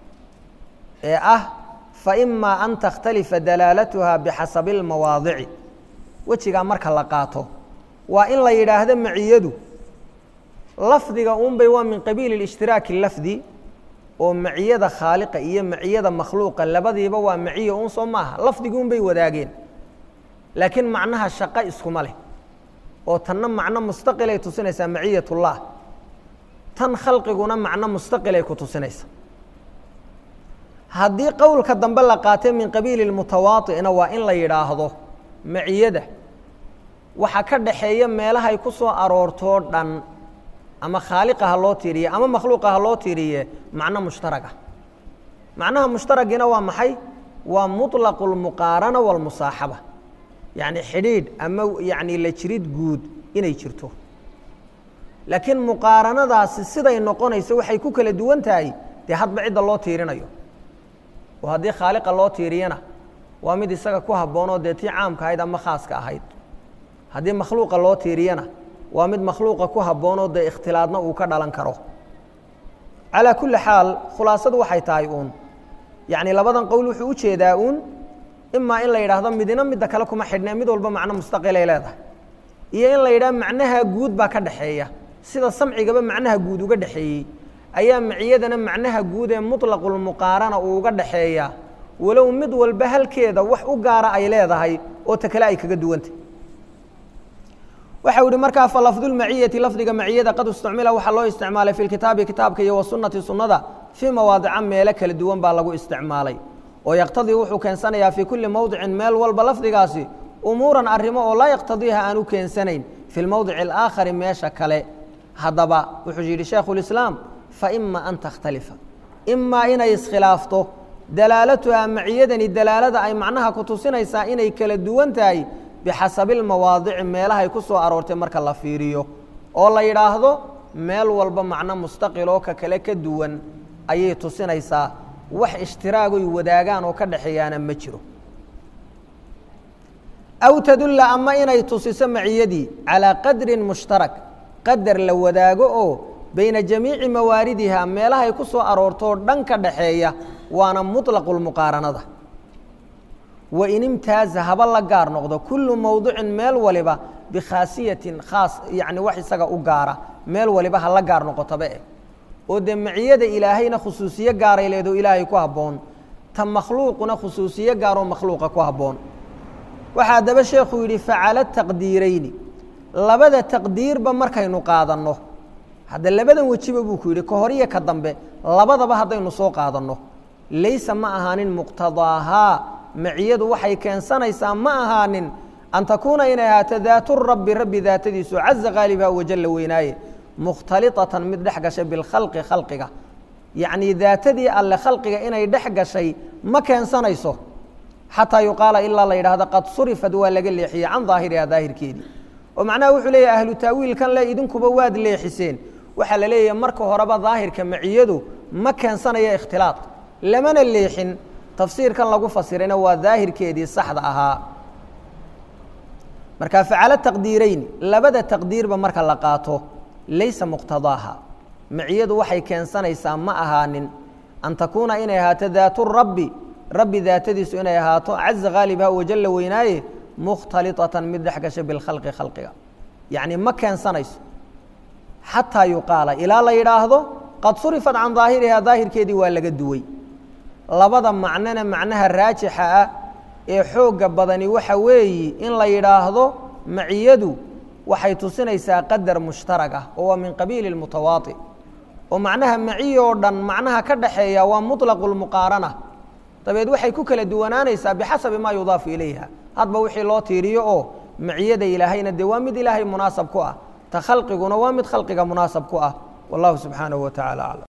ee ah faima an takhtalifa dalaalatuha bixasabi اlmawaadici wejigaa marka la qaato waa in la yidhaahdo maciyadu lafdiga unbay waa min qabiili اlishtiraaki lafdi oo maciyada khaaliqa iyo maciyada makhluuqa labadiiba waa maciya un soo maaha lafdigi un bay wadaageen laakiin macnaha shaqo iskuma leh oo tanna macno mustaqilay tusinaysaa maciyat اllah tan khalqiguna macno mustaqilay ku tusinaysa haddii qowlka dambe la qaatay min qabiili mutawaai'na waa in la yidhaahdo maciyada waxa ka dhaxeeya meelahay ku soo aroortoo dhan ama khaaliqa ha loo tiiriye ama makhluuqa ha loo tiiriye macno mushtarag ah macnaha mushtaragina waa maxay waa muطlaqu اlmuqaarana wاlmusaaxaba yacni xidhiidh ama yacni la jirid guud inay jirto laakiin muqaaranadaasi siday noqonayso waxay ku kala duwan tahay dee hadba cidda loo tiirinayo oo haddii khaaliqa loo tiiriyana waa mid isaga ku habboonoo dee tii caamka ahayd ama khaaska ahayd haddii makhluuqa loo tiiriyana waa mid makhluuqa ku habboonoo dee ikhtilaadna uu ka dhalan karo calaa kulli xaal khulaasadu waxay tahay uun yacni labadan qowl wuxuu u jeedaa uun imaa in la yidhaahdo midina midda kale kuma xidhnee mid walba macno mustaqilay leedahay iyo in la yidhaha macnaha guud baa ka dhexeeya sida samcigaba macnaha guud uga dhexeeyey ayaa maciyadana macnaha guud ee muطlaqulmuqaarana uu uga dhaxeeya walow mid walba halkeeda wax u gaara ay leedahay oo ta kale ay kaga duwantay waxau ihi markaa falafdulmaciyati lafdiga maciyada qad istucmila waxaa loo isticmaalay fi lkitaabi kitaabka iyo wasunati sunnada fii mawaadica meelo kala duwan baa lagu isticmaalay oo yaqtadii wuxuu keensanayaa fii kulli mowdicin meel walba lafdigaasi umuuran arrimo oo laa yaqtadiiha aan u keensanayn fi lmowdici alaakhari meesha kale haddaba wuxuu yidhi shaekhulislaam faima an takhtalifa imaa inay iskhilaafto dalaalatuhaa maciyadani dalaalada ay macnaha ku tusinaysaa inay kala duwan tahay bixasabi lmawaadici meelahay ku soo aroortay marka la fiiriyo oo la yidhaahdo meel walba macno mustaqiloo ka kale ka duwan ayay tusinaysaa wax ishtiraagoy wadaagaan oo ka dhexeeyaana ma jiro aw tadulla ama inay tusiso maciyadii calaa qadrin mushtarak qadar la wadaago oo bayna jamiici mawaaridiha meelahay ku soo aroortoo dhan ka dhaxeeya waana muطlaqu lmuqaaranada wain imtaaza haba la gaar noqdo kullu mowdicin meel waliba bikhaasiyatin khaas yani wax isaga u gaara meel waliba ha la gaar noqotoba eh oo dee maciyada ilaahayna khusuusiye gaaray leedoo ilaahay ku habboon ta makhluuquna khusuusiye gaaroo makhluuqa ku habboon waxaa haddaba sheekhu yidhi facala taqdiirayni labada taqdiirba markaynu qaadanno hadda labadan wejiba buu ku yidhi ka hor iyo ka dambe labadaba haddaynu soo qaadanno laysa ma ahaanin muqtadaahaa maciyadu waxay keensanaysaa ma ahaanin an takuuna inay ahaato daatu rabbi rabbi daatadiisu caza khaalibha wajalla weynaaye mukhtaliطatan mid dhex gashay bilkhalqi khalqiga yacnii daatadii alle khalqiga inay dhex gashay ma keensanayso xataa yuqaala ilaa la yidhaahdo qad surifad waa laga leexiyey can daahiriha daahirkeedii oo macnaha wuxuu leeyahy ahlu taawiilkan le idinkuba waad leexiseen waxaa la leeyahay marka horeba daahirka maciyadu ma keensanayo ikhtilaaq lamana leexin tafsiirkan lagu fasirayna waa daahirkeedii saxda ahaa marka facalo taqdiirayni labada taqdiirba marka la qaato laysa muqtadaaha maciyadu waxay keensanaysaa ma ahaanin an takuuna inay ahaato daatu rabbi rabbi daatadiisu inay ahaato caza khaalibha wajalla weynaaye mukhtaliطatan mid dhex gasha bilkhalqi khalqiga yacni ma keensanayso xataa yuqaala ilaa la yidhaahdo qad surifat can daahirihaa daahirkeedii waa laga duway labada macnona macnaha raajixa ah ee xoogga badani waxa weeyi in la yidhaahdo maciyadu waxay tusinaysaa qadar mushtarag ah oo waa min qabiili اlmutawaati oo macnaha maciy oo dhan macnaha ka dhaxeeya waa muطlaqu lmuqaarana dabeed waxay ku kala duwanaanaysaa bixasabi maa yudaafu ilayha hadba wixii loo tiiriyo oo maciyada ilaahayna dee waa mid ilaahay munaasab ku ah ta khalqiguna waa mid khalqiga munaasab ku ah wallahu subxaanahu wa tacala aclam